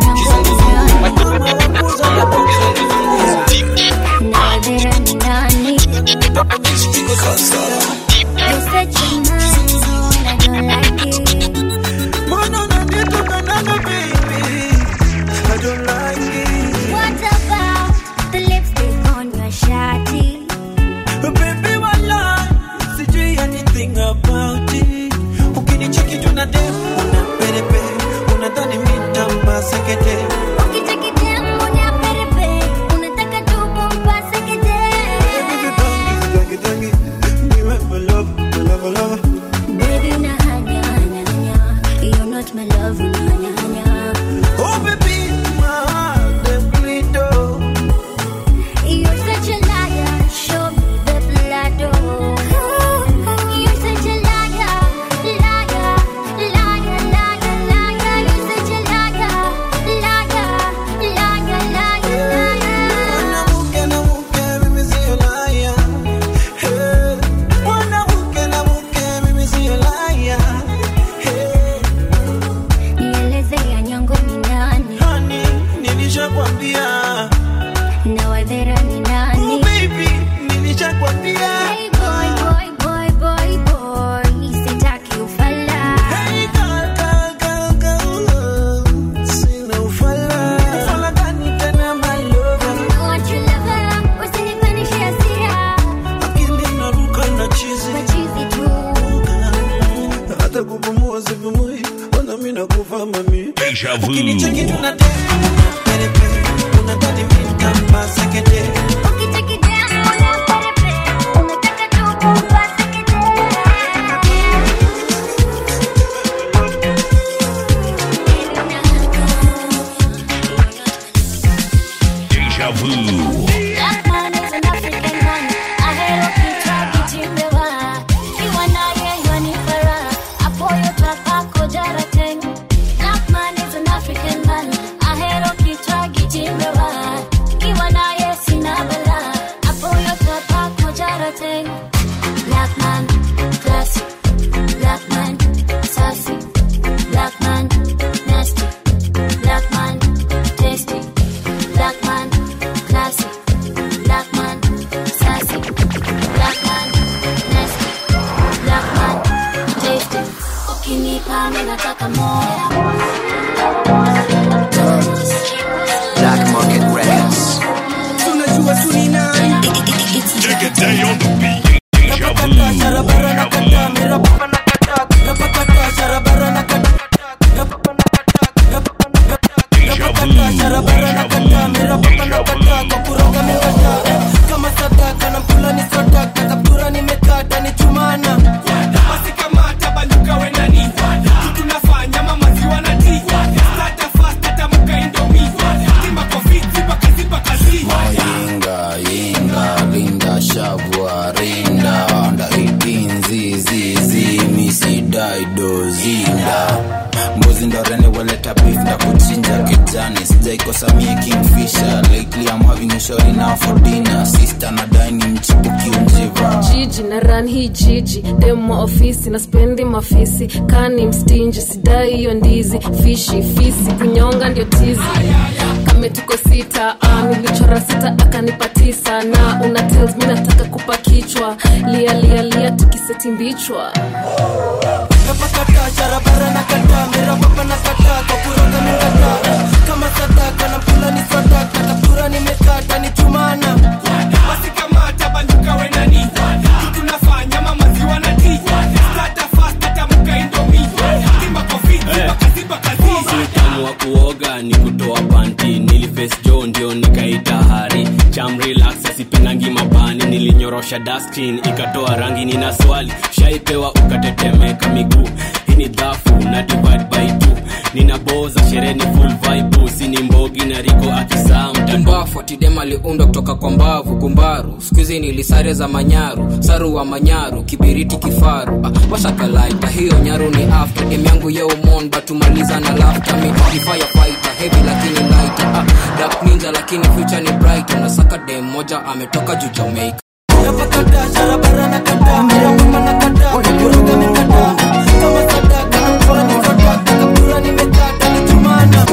What about the lipstick on your shawty? Baby, wala, sijui anything about it. Ukinicheki tu na dem, una perepe, unadhani mi ntampa sekete. Tangi, tangi, niwe my love, my love, my love. Baby, una hanya, hanya, hanya. You're not my love, una hanya, hanya. Oh, baby, my heart, them bleed, oh. You're such a liar. Show me the blood, oh. You're such a liar, liar, liar, liar, liar. You're such a liar, liar, liar, liar, liar. Mwanamke na mke, mimi sio liar. Hey. Mwanamke na mke, mimi sio liar. Hey. Nieleze ya nyongo ni nani? Honey, nilishakwambia. Na wadhera ni nani? Oh, baby, nilishakwambia. Hey boy, boy, boy, boy, boy. Sitaki ufala. Hey, girl, girl, girl, girl. Sina ufala. Ufala gani tena, my lover? Want your lover, usinipandishe hasira. Akili inaruka na chizi. Machizi tu. hata kupumua sipumui ona mi nakufa mami Deja vu. ukinicheki tunate perepe unadhani mi ntampa sekete Deja vu. Black man is an African man. Ahero kichwa kichimbewa. Kiwa naye yanifara. Apoyo twapako jarateng. Black man is an African man. Ahero kichwa kichimbewa. Kiwa naye sina bala. Apoyo twapako jarateng. Black man, classy. Black man, sassy. Black man, nasty. Black man, tasty. Black man, classy. Black man, sassy. Black man, nasty. Black man, tasty. Ukinipa mimi nataka moya. Black Market Records. tunajua tu ni nani Take a day on the beat. Deja vu. barabara na kata mirababa na kata napakata sharabara na kata sharabara na kata mirababa na kata kwa kuroga mikata eh, kama sadaka na mpula ni sadaka kaptura nimekata ni chumana basi kamata baluka we nani kitu nafanya mama ziwa na ti stata fast hata muka indomi timba kwa fiti baka zipa kazi Yinga, yinga, linda, shavua, rinda Under 18, zizi, zi, misi, daido, zinda mbuzi ndo rene waleta beef nda kuchinja kijani sijaikosa mie kingfisher lately I'm having a shorty now for dinner sister na dine mchipuki unjiva jiji na ran hii jiji demo ofisi na spendi mafisi kani mstinji sidai hiyo ndizi fishi fisi kunyonga ndio tizi tuseme tuko sita ah, nilichora sita akanipa tisa na una tells mi nataka kupa kichwa lia lia lia tukiseti mbichwa napakata charabara na kata mirababa na kata kwa kuroga mikata kama sadaka na pula ni sadaka kaptura nimekata ni chumana basi kamata banduka wenani kitu nafanya mamaziwa na ti stata fast tatamka indomi timba kofi timba kaziba kazi utamu wa kuoga ni kutoa panti niliface jo ndio nikaita hari cham relax sipenangi mabani nilinyorosha daskin ikatoa rangi nina swali shaipewa ukatetemeka miguu hii ni dhafu na divide by two nina boza sherehe ni full vibe sini mbogi na riko akisaa mbafu atidem aliundwa kutoka kwa mbavu kumbaru skuizi nilisare za manyaru saru wa manyaru kibiriti kifaru ah, washakalaita hiyo nyaru ni after dem yangu yeumon batumaliza na lafta mitifaya faita hevi lakini laita ah, dark ninja lakini future ni bright unasaka dem moja ametoka juu jamaica napakata charabara na kata mirababa na kata kwa kuroga mikata kama sadaka na pula ni sadaka kaptura nimekata ni chumana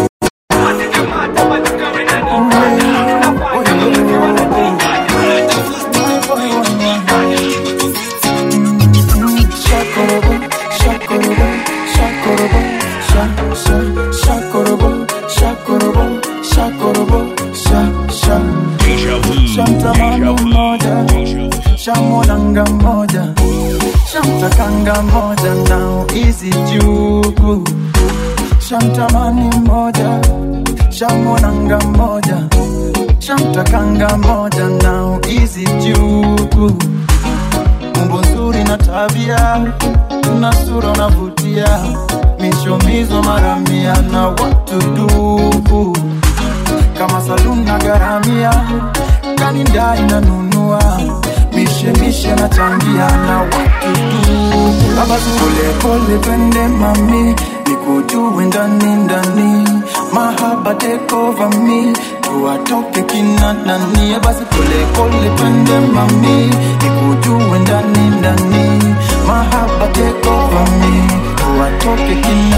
Shakorobo, shakorobo, shakorobo, sha, sha, shakorobo, shakorobo, shakorobo, sha, sha. Shamtamani moja, shamolanga moja, shamtakanga moja, now easy juu. Shamtamani moja, shamolanga moja, shamtakanga moja, now easy juu umbo nzuri na tabia, una sura unavutia, mishomizo mara mia na watu du kama saluni na garamia, kaninda inanunua mishemishe na changia na watu tu baba pole pole twende mami nikujue ndani ndani mahaba take over me tuwatoke kina nani basi pole pole twende mami nikujue ndani ndani mahaba take over me tuwatoke kina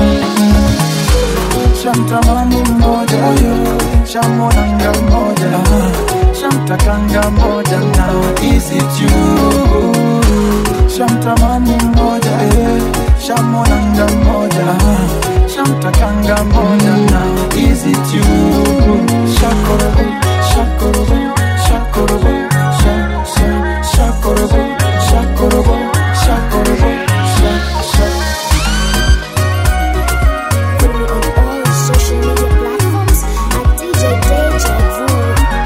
shamtamani mmoja shamonanga mmoja shamtakanga mmoja na izi juu shamtamani mmoja shamonanga mmoja shamtakanga mmoja na izi juu shakorobo shakorobo shakorobo sha sha shakorobo shakorobo shakorobo sha sha social media platforms at DJ Deja Vu.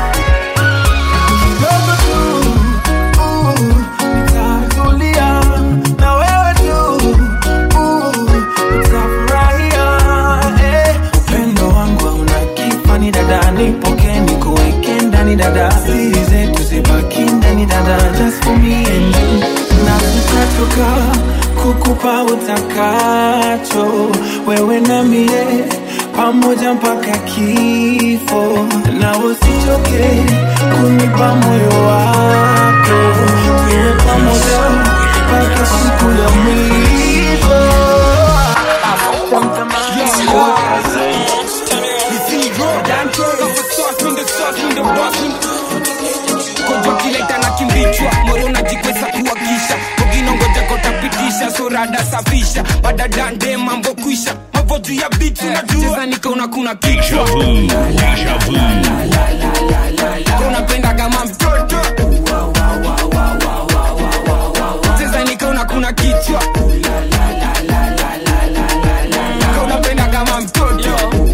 nitatulia na wewe tu uh, utafurahia eh. upendo wangu hauna kifani dada nipoke nikuweke ndani dada siri zetu zibaki ndani dada just for me and you na tutatoka kukupa utakacho wewe na mie pamoja mpaka kifo na usichoke kunipa moyo wako tuwe pamoja mpaka siku ya mwisho kojokileta na kimbichwa moro najikweza kuwakisha uginongoja kotapitisha surada safisha badadande mambo kwisha mambo juu ya bitu najua nikaona kuna kichwa unapenda kama mtoto cheza nikaona kuna kichwa unapenda kama mtoto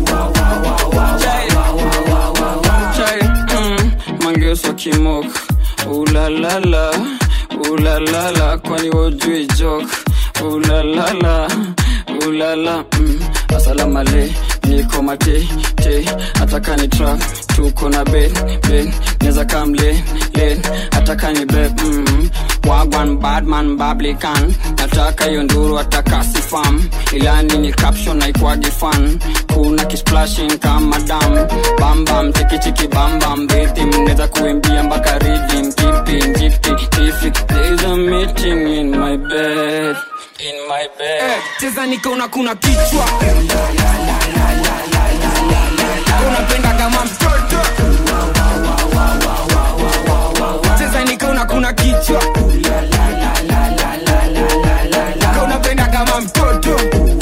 Chai, mm, mangeuswa kimok ulalala ulalala kwani wojui jok ulalala ulala mm, asalamale niko mate te ataka ni trap tuko na ben ben neza kam len len ataka ni beb mm, wagwan badman bablikan nataka hiyo nduru ataka sifam ilani ni caption naikwagi fan kuna kisplashing kama dam bambam chikichiki bambam betim neza kuimbia mpaka ridim kipin jifti tifi there's a meeting in my bed in my bed cheza nikaona kuna kichwa unapenda kama mtoto cheza nikaona kuna kichwa Ka unapenda kama mtoto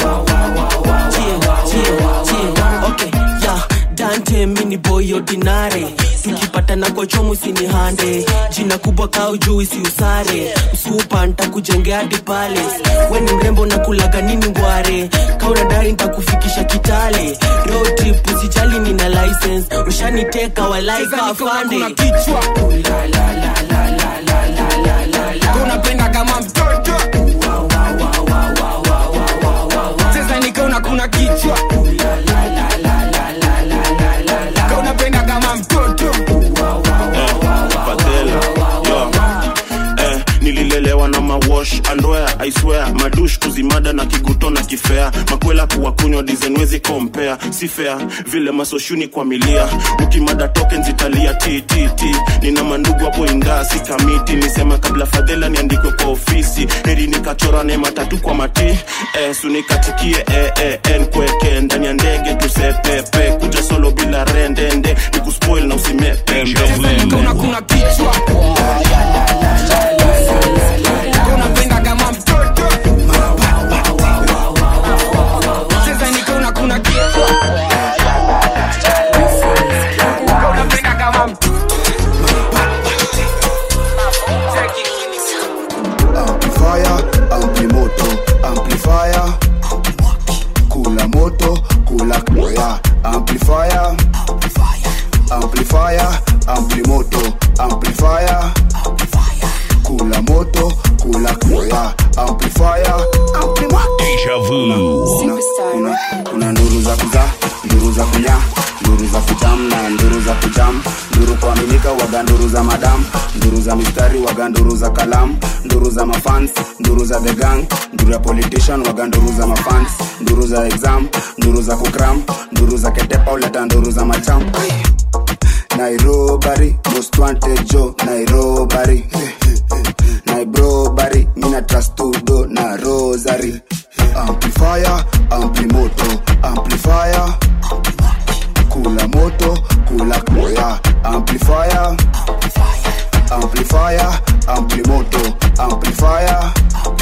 okay, yeah, dante mini boy ordinary tukipatana kwa chomo sinihande jina kubwa kau juu isiusare msupa ntakujengea hadi pale weni mrembo na kulaga nini ngware kaunadai ntakufikisha kitale road trip usijali nina license ushaniteka walaika afande kichwa Ka unapenda kama mtoto cheza nikaona kuna kichwa Ka unapenda kama mtoto Fadhela, yo. Eh, nililelewa na mawash andwea aiswea madush kuzimada na kiguto na kifea makwela kuwakunywa dizenwezi kompea si fea vile masoshuni kwa milia ukimada token zitalia ttt nina mandugu hapo ingaa si kamiti nisema kabla fadhela niandikwe kwa ofisi heri nikachora ne matatu kwa mati eh, sunikatikie eh, eh, en kweke ndani ya ndege tusepepe kuja solo bila rendende nikuspoil na usimepembe Kauna kuna kichwa Ka unapenda kama mtoto cheza nikaona kuna kichwa Ka unapenda kama mtoto amplifier amplimoto amplifier kula moto kula koya amplifier amplifier amplimoto amplifier kula moto kula koya amplifier Deja vu. kuna, kuna nduru za kuza nduru za kunya nduru za kutam na nduru za kujam nduru kuaminika waga nduru za madam nduru za mistari waga nduru za kalam nduru za mafans nduru za the gang nduru ya politician waga nduru za mafans nduru za exam nduru za kukram nduru za ketepa uleta nduru za macham nairobari most wanted jo nairobari nairobari mina trastudo na rosary amplifier amplimoto amplifier kula moto kula koya amplifier amplifier amplimoto amplifier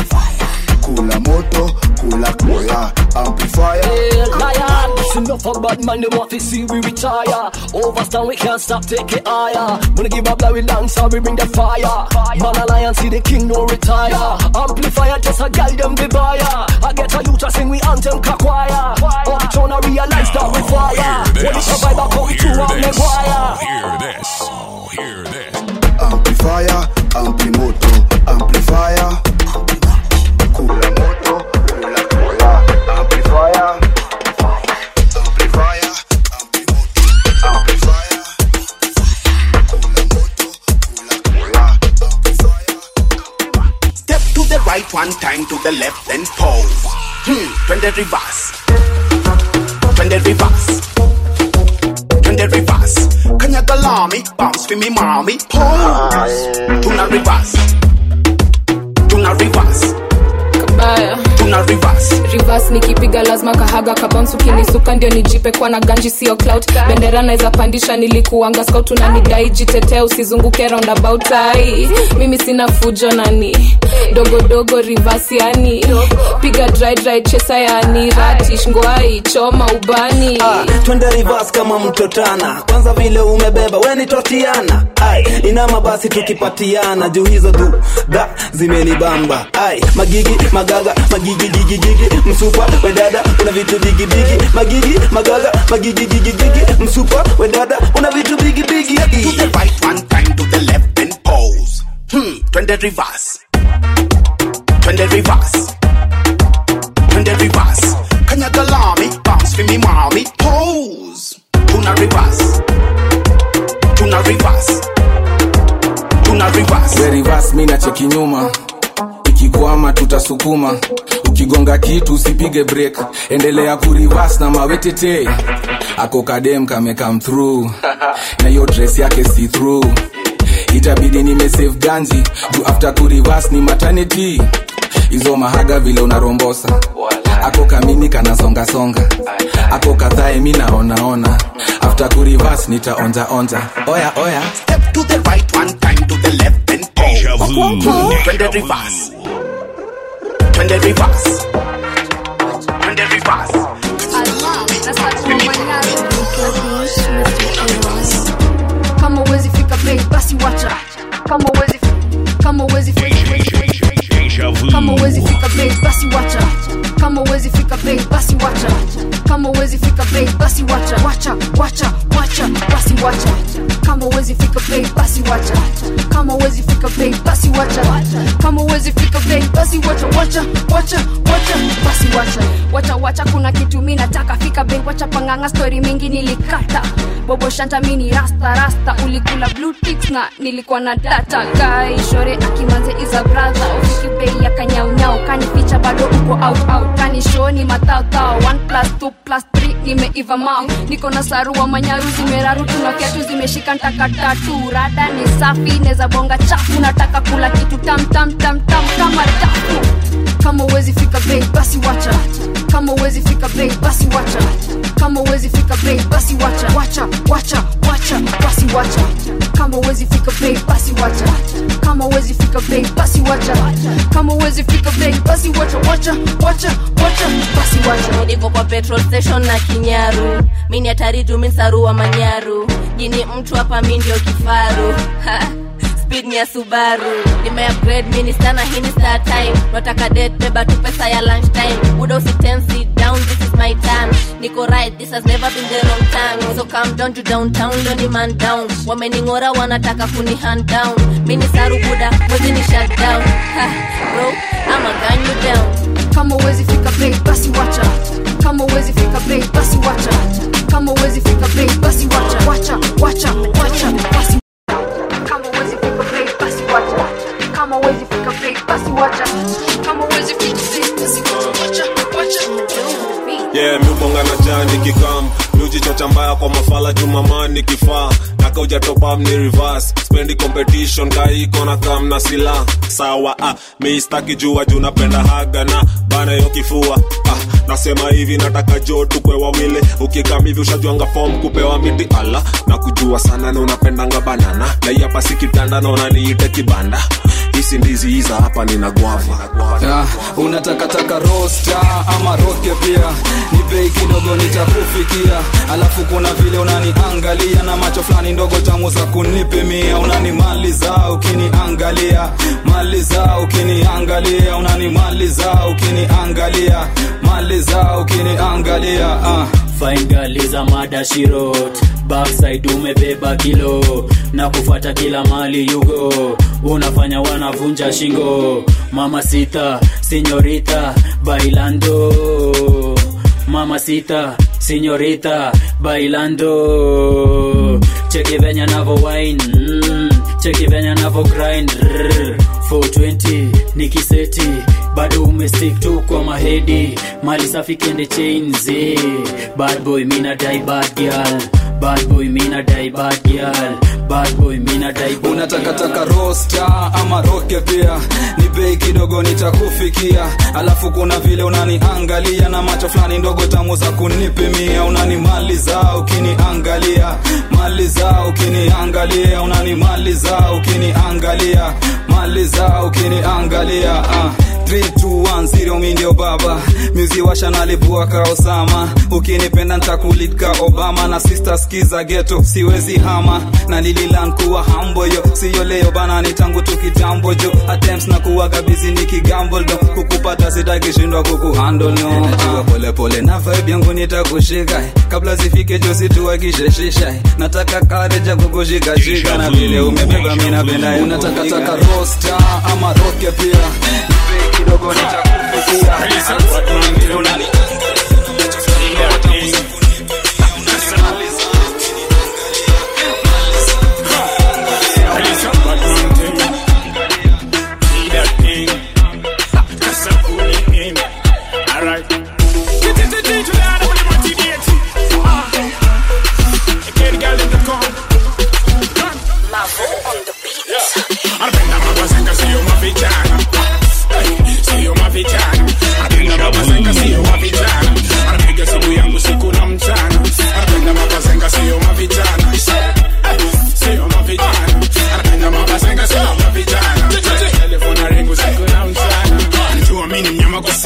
kula moto kula koya amplifier Hey, liar, it's enough of bad man, they want to see we retire. Overstand, we can't stop, take it higher. Wanna give up, like we dance, so we bring the fire. Man alliance, see the king, no retire. Amplifier, just a guide them the buyer. I get a youth to sing, we anthem, kakwaya. Up trying to realize that we fire. When it's a vibe, I come through on the wire. Hear this. Hear this. amplifier amplimoto amplifier kula moto kula koya amplifier amplifier amplimoto amplifier kula moto kula koya Step to the right one time, to the left, then pause. Hmm, twende reverse. Twende reverse. Twende reverse. Kanyaga lami, bounce for me mommy. Pause. Tuna reverse. Tuna reverse. kabaya Tuna reverse. reverse nikipiga lazima kahaga kabounce ukinisuka ndio nijipe kwa na ganji sio clout bendera naweza pandisha nilikuanga scout unanidai jitetee usizunguke roundabout ai mimi sina fujo nani dogodogo reverse yani piga dry dry chesa yani ratish ngwai choma ubani Ah, twende reverse kama mtotana kwanza vile umebeba weni totiana ai inama basi tukipatiana juu hizo tu da zimenibamba ai magigi magaga magigi gigi gigi msupa wedada una vitu bigi bigi magigi magaga magigi gigi gigi msupa wedada una vitu bigi bigi To the right one time, to the left, then pause. Hmm, twende reverse. Twende reverse. Twende reverse. Kanyaga lami, bounce for me mommy. Pose. Tuna reverse. Tuna reverse. Tuna reverse. We reverse mi na cheki nyuma ikikwama tutasukuma ukigonga kitu usipige break endelea kurivas na mawetete ako kadem kame come through na hiyo dress yake see through itabidi nimesave ganji juu after kurivas ni maternity hizo mahaga vile unarombosa ako kamini kanasongasonga ako kadhae mi naonaona after kurivas nitaonjaonja oya oya Step to the right one time to the left then pause. Twende reverse. Twende reverse. Twende reverse. kama uwezi fika bei basi wacha kama uwezi kama uwezi kama uwezi fika bei basi wacha kama uwezi fika bei basi wacha kama uwezi fika bei basi wacha wacha wacha wacha basi wacha kama uwezi fika bei basi wacha kama uwezi fika bei basi wacha kama uwezi fika bei basi wacha wacha wacha wacha basi wacha wacha wacha kuna kitu mi nataka fika bei wacha panganga story mingi nilikata bobo shanta mini rasta rasta ulikula blue ticks na nilikuwa na data guy shore akimanze is a brother ufiki bei ya kanyaunyau kanificha bado uko out out kani show ni matautao 1 plus 2 plus 3 nimeiva mau niko na sarua manyaru zimeraru tunakiatu zimeshika ntaka tatu rada ni safi neza bonga chafu nataka kula kitu tam tam tam tam kama tafu kama uwezi fika bei basi wacha kama uwezi fika bei basi wacha kama uwezi fika bei basi wacha wacha wacha wacha basi wacha kama uwezi fika bei basi wacha kama uwezi fika bei basi wacha kama uwezi fika bei basi wacha wacha wacha wacha basi wacha niko kwa petrol station na kinyaru mini hatari tuminsarua manyaru jini mtu hapa mi ndio kifaru Ha, speed ni ya subaru nimeupgrade mini sana hii ni star time nataka det beba tu pesa ya lunch time uda usiten sit down this is my time niko right this has never been the wrong time so come down to downtown leo ni man down wamening'ora wanataka kuni hand down mini saru buda mwezi ni shut down ha, bro ama gun you down kama uwezi fika bei basi wacha kama uwezi fika bei basi wacha kama uwezi fika bei basi wacha wacha wacha wacha basi kama uwezi fika bei basi wacha kama uwezi fika bei basi wacha kama uwezi fika bei basi wacha wacha wacha yeah miubonga na jani kikam miujichocha mbaya kwa mafala jumamani kifaa nakaujatopam ni reverse spendi competition kaiko na kam na sila sawa ah, miistaki jua juu napenda haga na bana yo kifua ah, nasema hivi nataka jo tukwe wawili ukikam hivi ushajuanga fom kupewa miti ala na kujua sana na unapendanga banana na hii hapa si kitanda naona niite kibanda hisi ndizi hiza hapa nina gwava yeah, unatakataka rosta ama roke pia ni bei kidogo nitakufikia alafu kuna vile unaniangalia na macho fulani ndogo tamu za kunipimia unanimaliza ukiniangalia maliza ukiniangalia unanimaliza ukiniangalia maliza ukiniangalia uh. Fine girl is a mada she wrote Backside umebeba kilo na kufuata kila mali yugo unafanya wanavunja shingo mama sita senyorita bailando mama sita senyorita bailando cheki venya navo wine mm, cheki venya navo grind Rrr, 420 nikiseti bado umestick tu kwa mahedi mali safi kende chains eh. bad boy mina die bad girl bad boy mina die bad girl bad boy mina die bad unatakataka rosta ama roke pia ni bei kidogo nitakufikia alafu kuna vile unaniangalia na macho fulani ndogo tamu za kunipimia unanimaliza ukiniangalia maliza ukiniangalia unanimaliza ukiniangalia maliza ukiniangalia uh. 3210 mi ndio baba myuzi washa nalipua ka osama ukinipenda ntakulika obama na sister skiza geto siwezi hama na nililan kuwa hamboyo siyo leo bana ni tangu tu kitambo jo attempts na kuwaga bizi ni kigambo do kukupata sitakishindwa kukuhandle no najua polepole na vibe yangu nitakushika kabla zifike jo situakisheshisha nataka kareja kukushikashika na vile umebeba mi napenda unatakataka rosta ama roke pia kidogo nitakufikia Anapenda mambo zake sio mafichana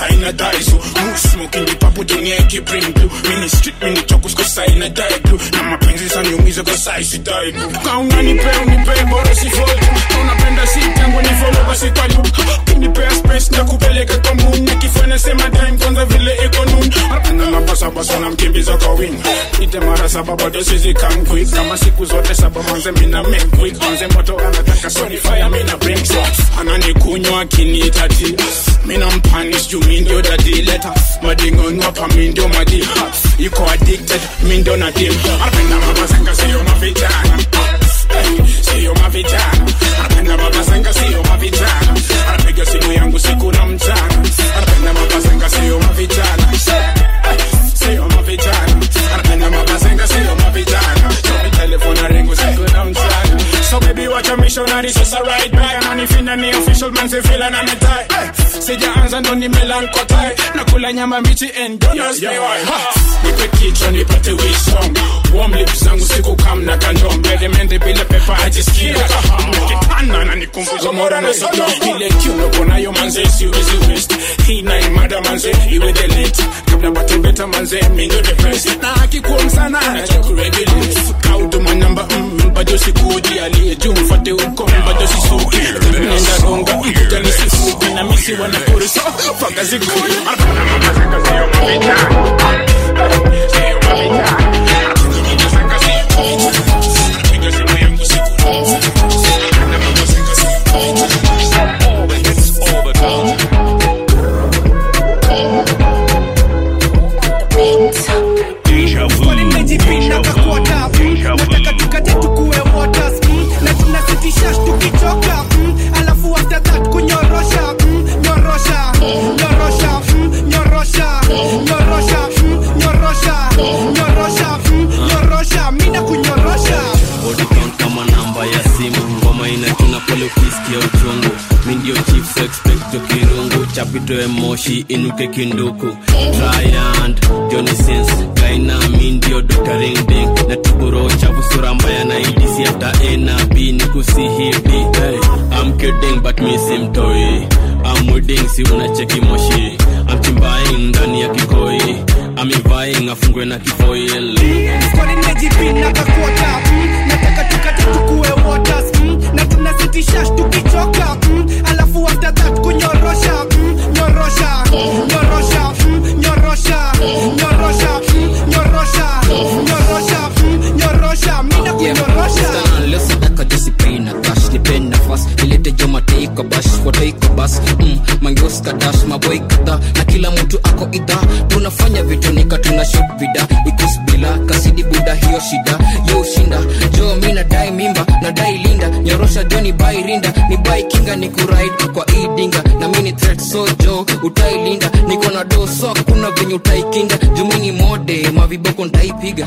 sign a die so Move smoking the papo dunia ikibring blue Mini street mini chokus kwa sign a die blue Na mapenzi saniumiza kwa sai si die blue Kauna nipe unipe bora si fold Unapenda si tangu ni follow basi kwa loop Kinipea space na kupeleka kwa moon Nikifanya sema time kwanza vile iko noon Anapenda mabasa basa na mkimbiza kwa wing Ite mara saba bado sisi come quick Kama siku zote saba manze mina make quick Manze moto anataka sorry fire mina bring shots Ananikunywa akiniita tea Mina mpanish juu mi ndio dadi leta Madingo nwapa mi ndio madi Yuko addicted mi ndio nadim Anapenda mabazenga siyo mavijana Hey, siyo mavijana Anapenda mabazenga siyo mavijana Anapiga simu yangu siku na mchana Anapenda mabazenga siyo mavijana Hey, siyo mavijana Anapenda mabazenga siyo mavijana Chomi telefone na ringu siku na mchana So baby watch a missionary sasa right back Ananifinda ni official man si feel na metai Sijaanza ndo nimelankotai Nakula nyama mbichi and don't ask me why Ha! Nipe kichwa nipate wisdom Warm lips zangu siku kam na kandom Mende mende bila pepa ajisikia kaham Kitana na nikumbuza mora na sodom Ile kiuno kunayo manze siwezi waste Hii na imada manze iwe the late Kabla bate beta manze mindo the best Na akikuwa msana anacha kuregulate Kaudu manamba mm, bado sikuji aliye juu mfate uko bado sisuki Nenda ronga kuja nisifuki na misi wanapuri so Faka zikuji Anapana mapazanga siyo mavijana Siyo mavijana Swali nimejipinda kakuota mm, nataka tukate tukue waters mm, na tunasitisha tukichoka mm, alafu after that kunyorosha mm, nyorosha nyorosha mm, nyorosha nyorosha mm, nyorosha nyorosha mm, nyorosha mina kunyorosha body count kama namba ya simu ngoma inachuna pole ukisikia uchungu mi ndio chief so expect kirungu chapitoe moshi inuke kinduku Tryand, Johnny Sins, Kaina, mi ndio Dr. Ring Ding na tuburo chafu sura mbaya na idisi after A na B ni kusihidi hey, I'm kidding but mi simtoi I'm wedding si unacheki moshi I'm chimbaing ndani ya kikoi I'm vying afungwe na kifoil Swali nimejipinda kakuota mm, nataka tukate tukue waters mm, na tunasitisha tukichoka mm, alafu after that kunyorosha mm, nyorosha nyorosha mm, nyorosha nyorosha mm, nyorosha nyorosha mm, nyorosha mina kunyorosha lesadaka josipaina kash nipen nafas ilete jomateiko bash wataiko bas mm, mangeuska dash maboi kadha na kila mtu ako idha tunafanya vitu nika tuna shot vida ikus bila kasidi buda hiyo shida yo ushinda jo mi nadai mimba nadai linda nyorosha jo ni bai rinda ni bai kinga ni kuraid kwa idinga na mini threat so jo utailinda niko na do so kuna venye utaikinga jumini mode maviboko ntaipiga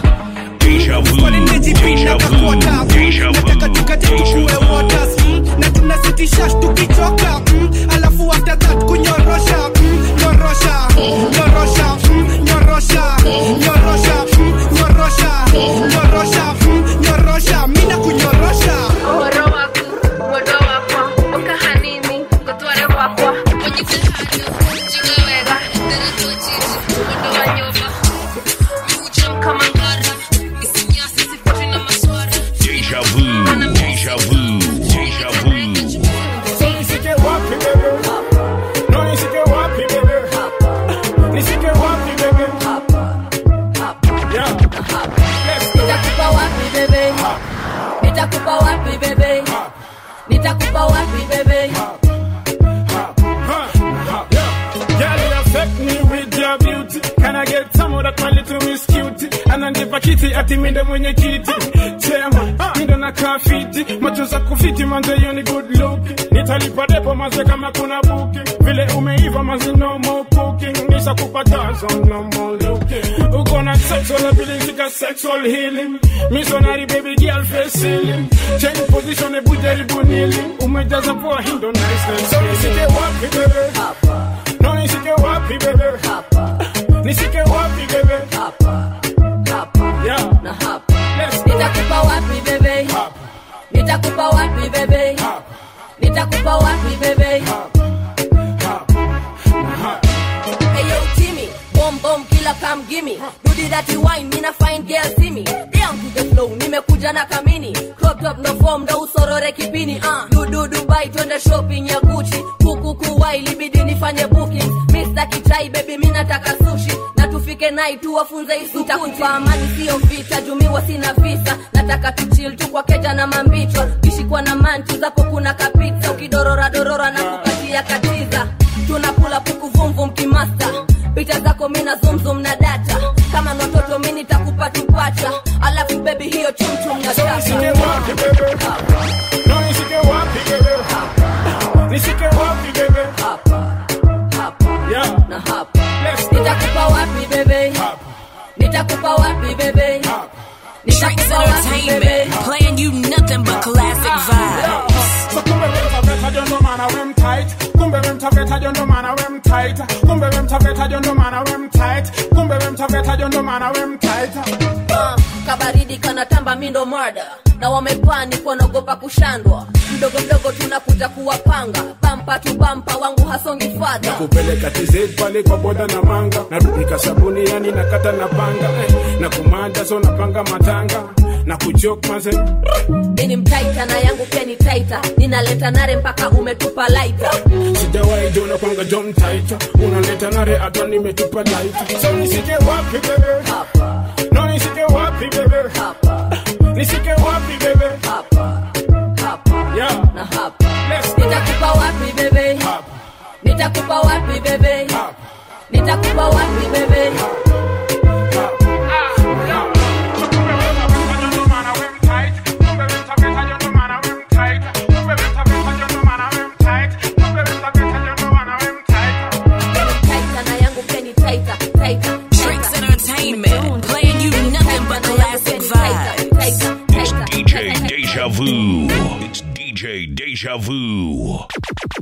Swali nimejipinda kakuota mm, nataka tukate tukue waters mm, na tunasitisha tukichoka mm, alafu after that kunyorosha mm, nyorosha nyorosha mm, nyorosha nyorosha mm, nyorosha nyorosha mm, nyorosha mina kunyorosha Uhoro waku, muodo wakwa, uka hanini, gutware gwakwa, unyite hanyu, njigue wega, ndĩrĩtwo njiji, mũndũ wa nyũmba. Mujam kama ngara, isinyasi sifuatwi na maswara. Deja vu, deja vu, deja vu. So nisike wapi bebe No nisike wapi bebe Nisike wapi bebe Yeah Let's go nitakupa wapi bebe nitakupa wapi bebe nitakupa wapi bebe Girl, you affect me with your beauty. Can I get some of that my little miss cutie? Ananipa kiti ati minde mwenye kiti. Chema, mindo na kafiti. Macho za kufiti manze you ni good look. Nitalipa depo manze kama kuna booking. Vile umeiva manze no more cooking. Nisha kupatazo no more looking. Uko na sexual ability ka sexual healing. Missionary baby girl face ceiling. Change position e bujaribu kneeling. Umejaza poa hindo nice. So nisike wapi bebe? No nisike wapi bebe? Nisike wapi bebe? Yeah. Let's go. nitakupa wapi bebe nitakupa wapi bebe nitakupa wapi bebe dirty wine mina fine girl see me down to the flow nimekuja na kamini crop top no form ndo usorore kipini uh. dudu dubai twende shopping ya gucci kuku kuwai libidi nifanye booking Mr. kichai baby mi nataka sushi na tufike nai tu wafunze isukuta amani sio vita jumiwa sina visa nataka tuchil tu kwa keja na mambichwa kishikwa na manchi zako kuna kapita ukidorora dorora na kupatia katiza tunakula puku vumvum kimasta picha zako mina zumzum na data kama ni watoto mi nitakupa tupacha alafu bebi hiyo chumchum na Nishike wapi bebe? No, nishike wapi bebe? Nishike wapi bebe? Yeah. na hapa nitakupa wapi bebe nitakupa wapi bebe nitakupa wapi bebe Playing you nothing but classic vibes. So kumbe we mtaveta jondo mana we mtight kumbe we mtaveta jondo mana we mtight kumbe we mtaveta jondo mana we mtight kumbe we mtaveta jondo mana we mtight Ah, kabaridi kanatamba mindo mada na wamepani kwanaogopa kushandwa mdogo mdogo tunakuja kuwapanga bampa tu bampa wangu hasongi fadha kupeleka TZ pale kwa boda na manga narudika sabuni yani nakata na panga eh, na kumanda so napanga matanga na kuchok maze ini mtaita na yangu pia ni taita ninaleta nare mpaka umetupa laita sijawahi jona kwanga John Taita unaleta nare hata nimetupa laita so nisike wapi bebe no nisike wapi bebe nisike wapi bebe yeah na hapa nitakupa wapi bebe nitakupa wapi bebe nitakupa wapi bebe taita na yangu pia ni taita taita Drinks Entertainment. Playing you nothing but classic vibes. It's DJ Deja Vu. It's DJ Deja Vu.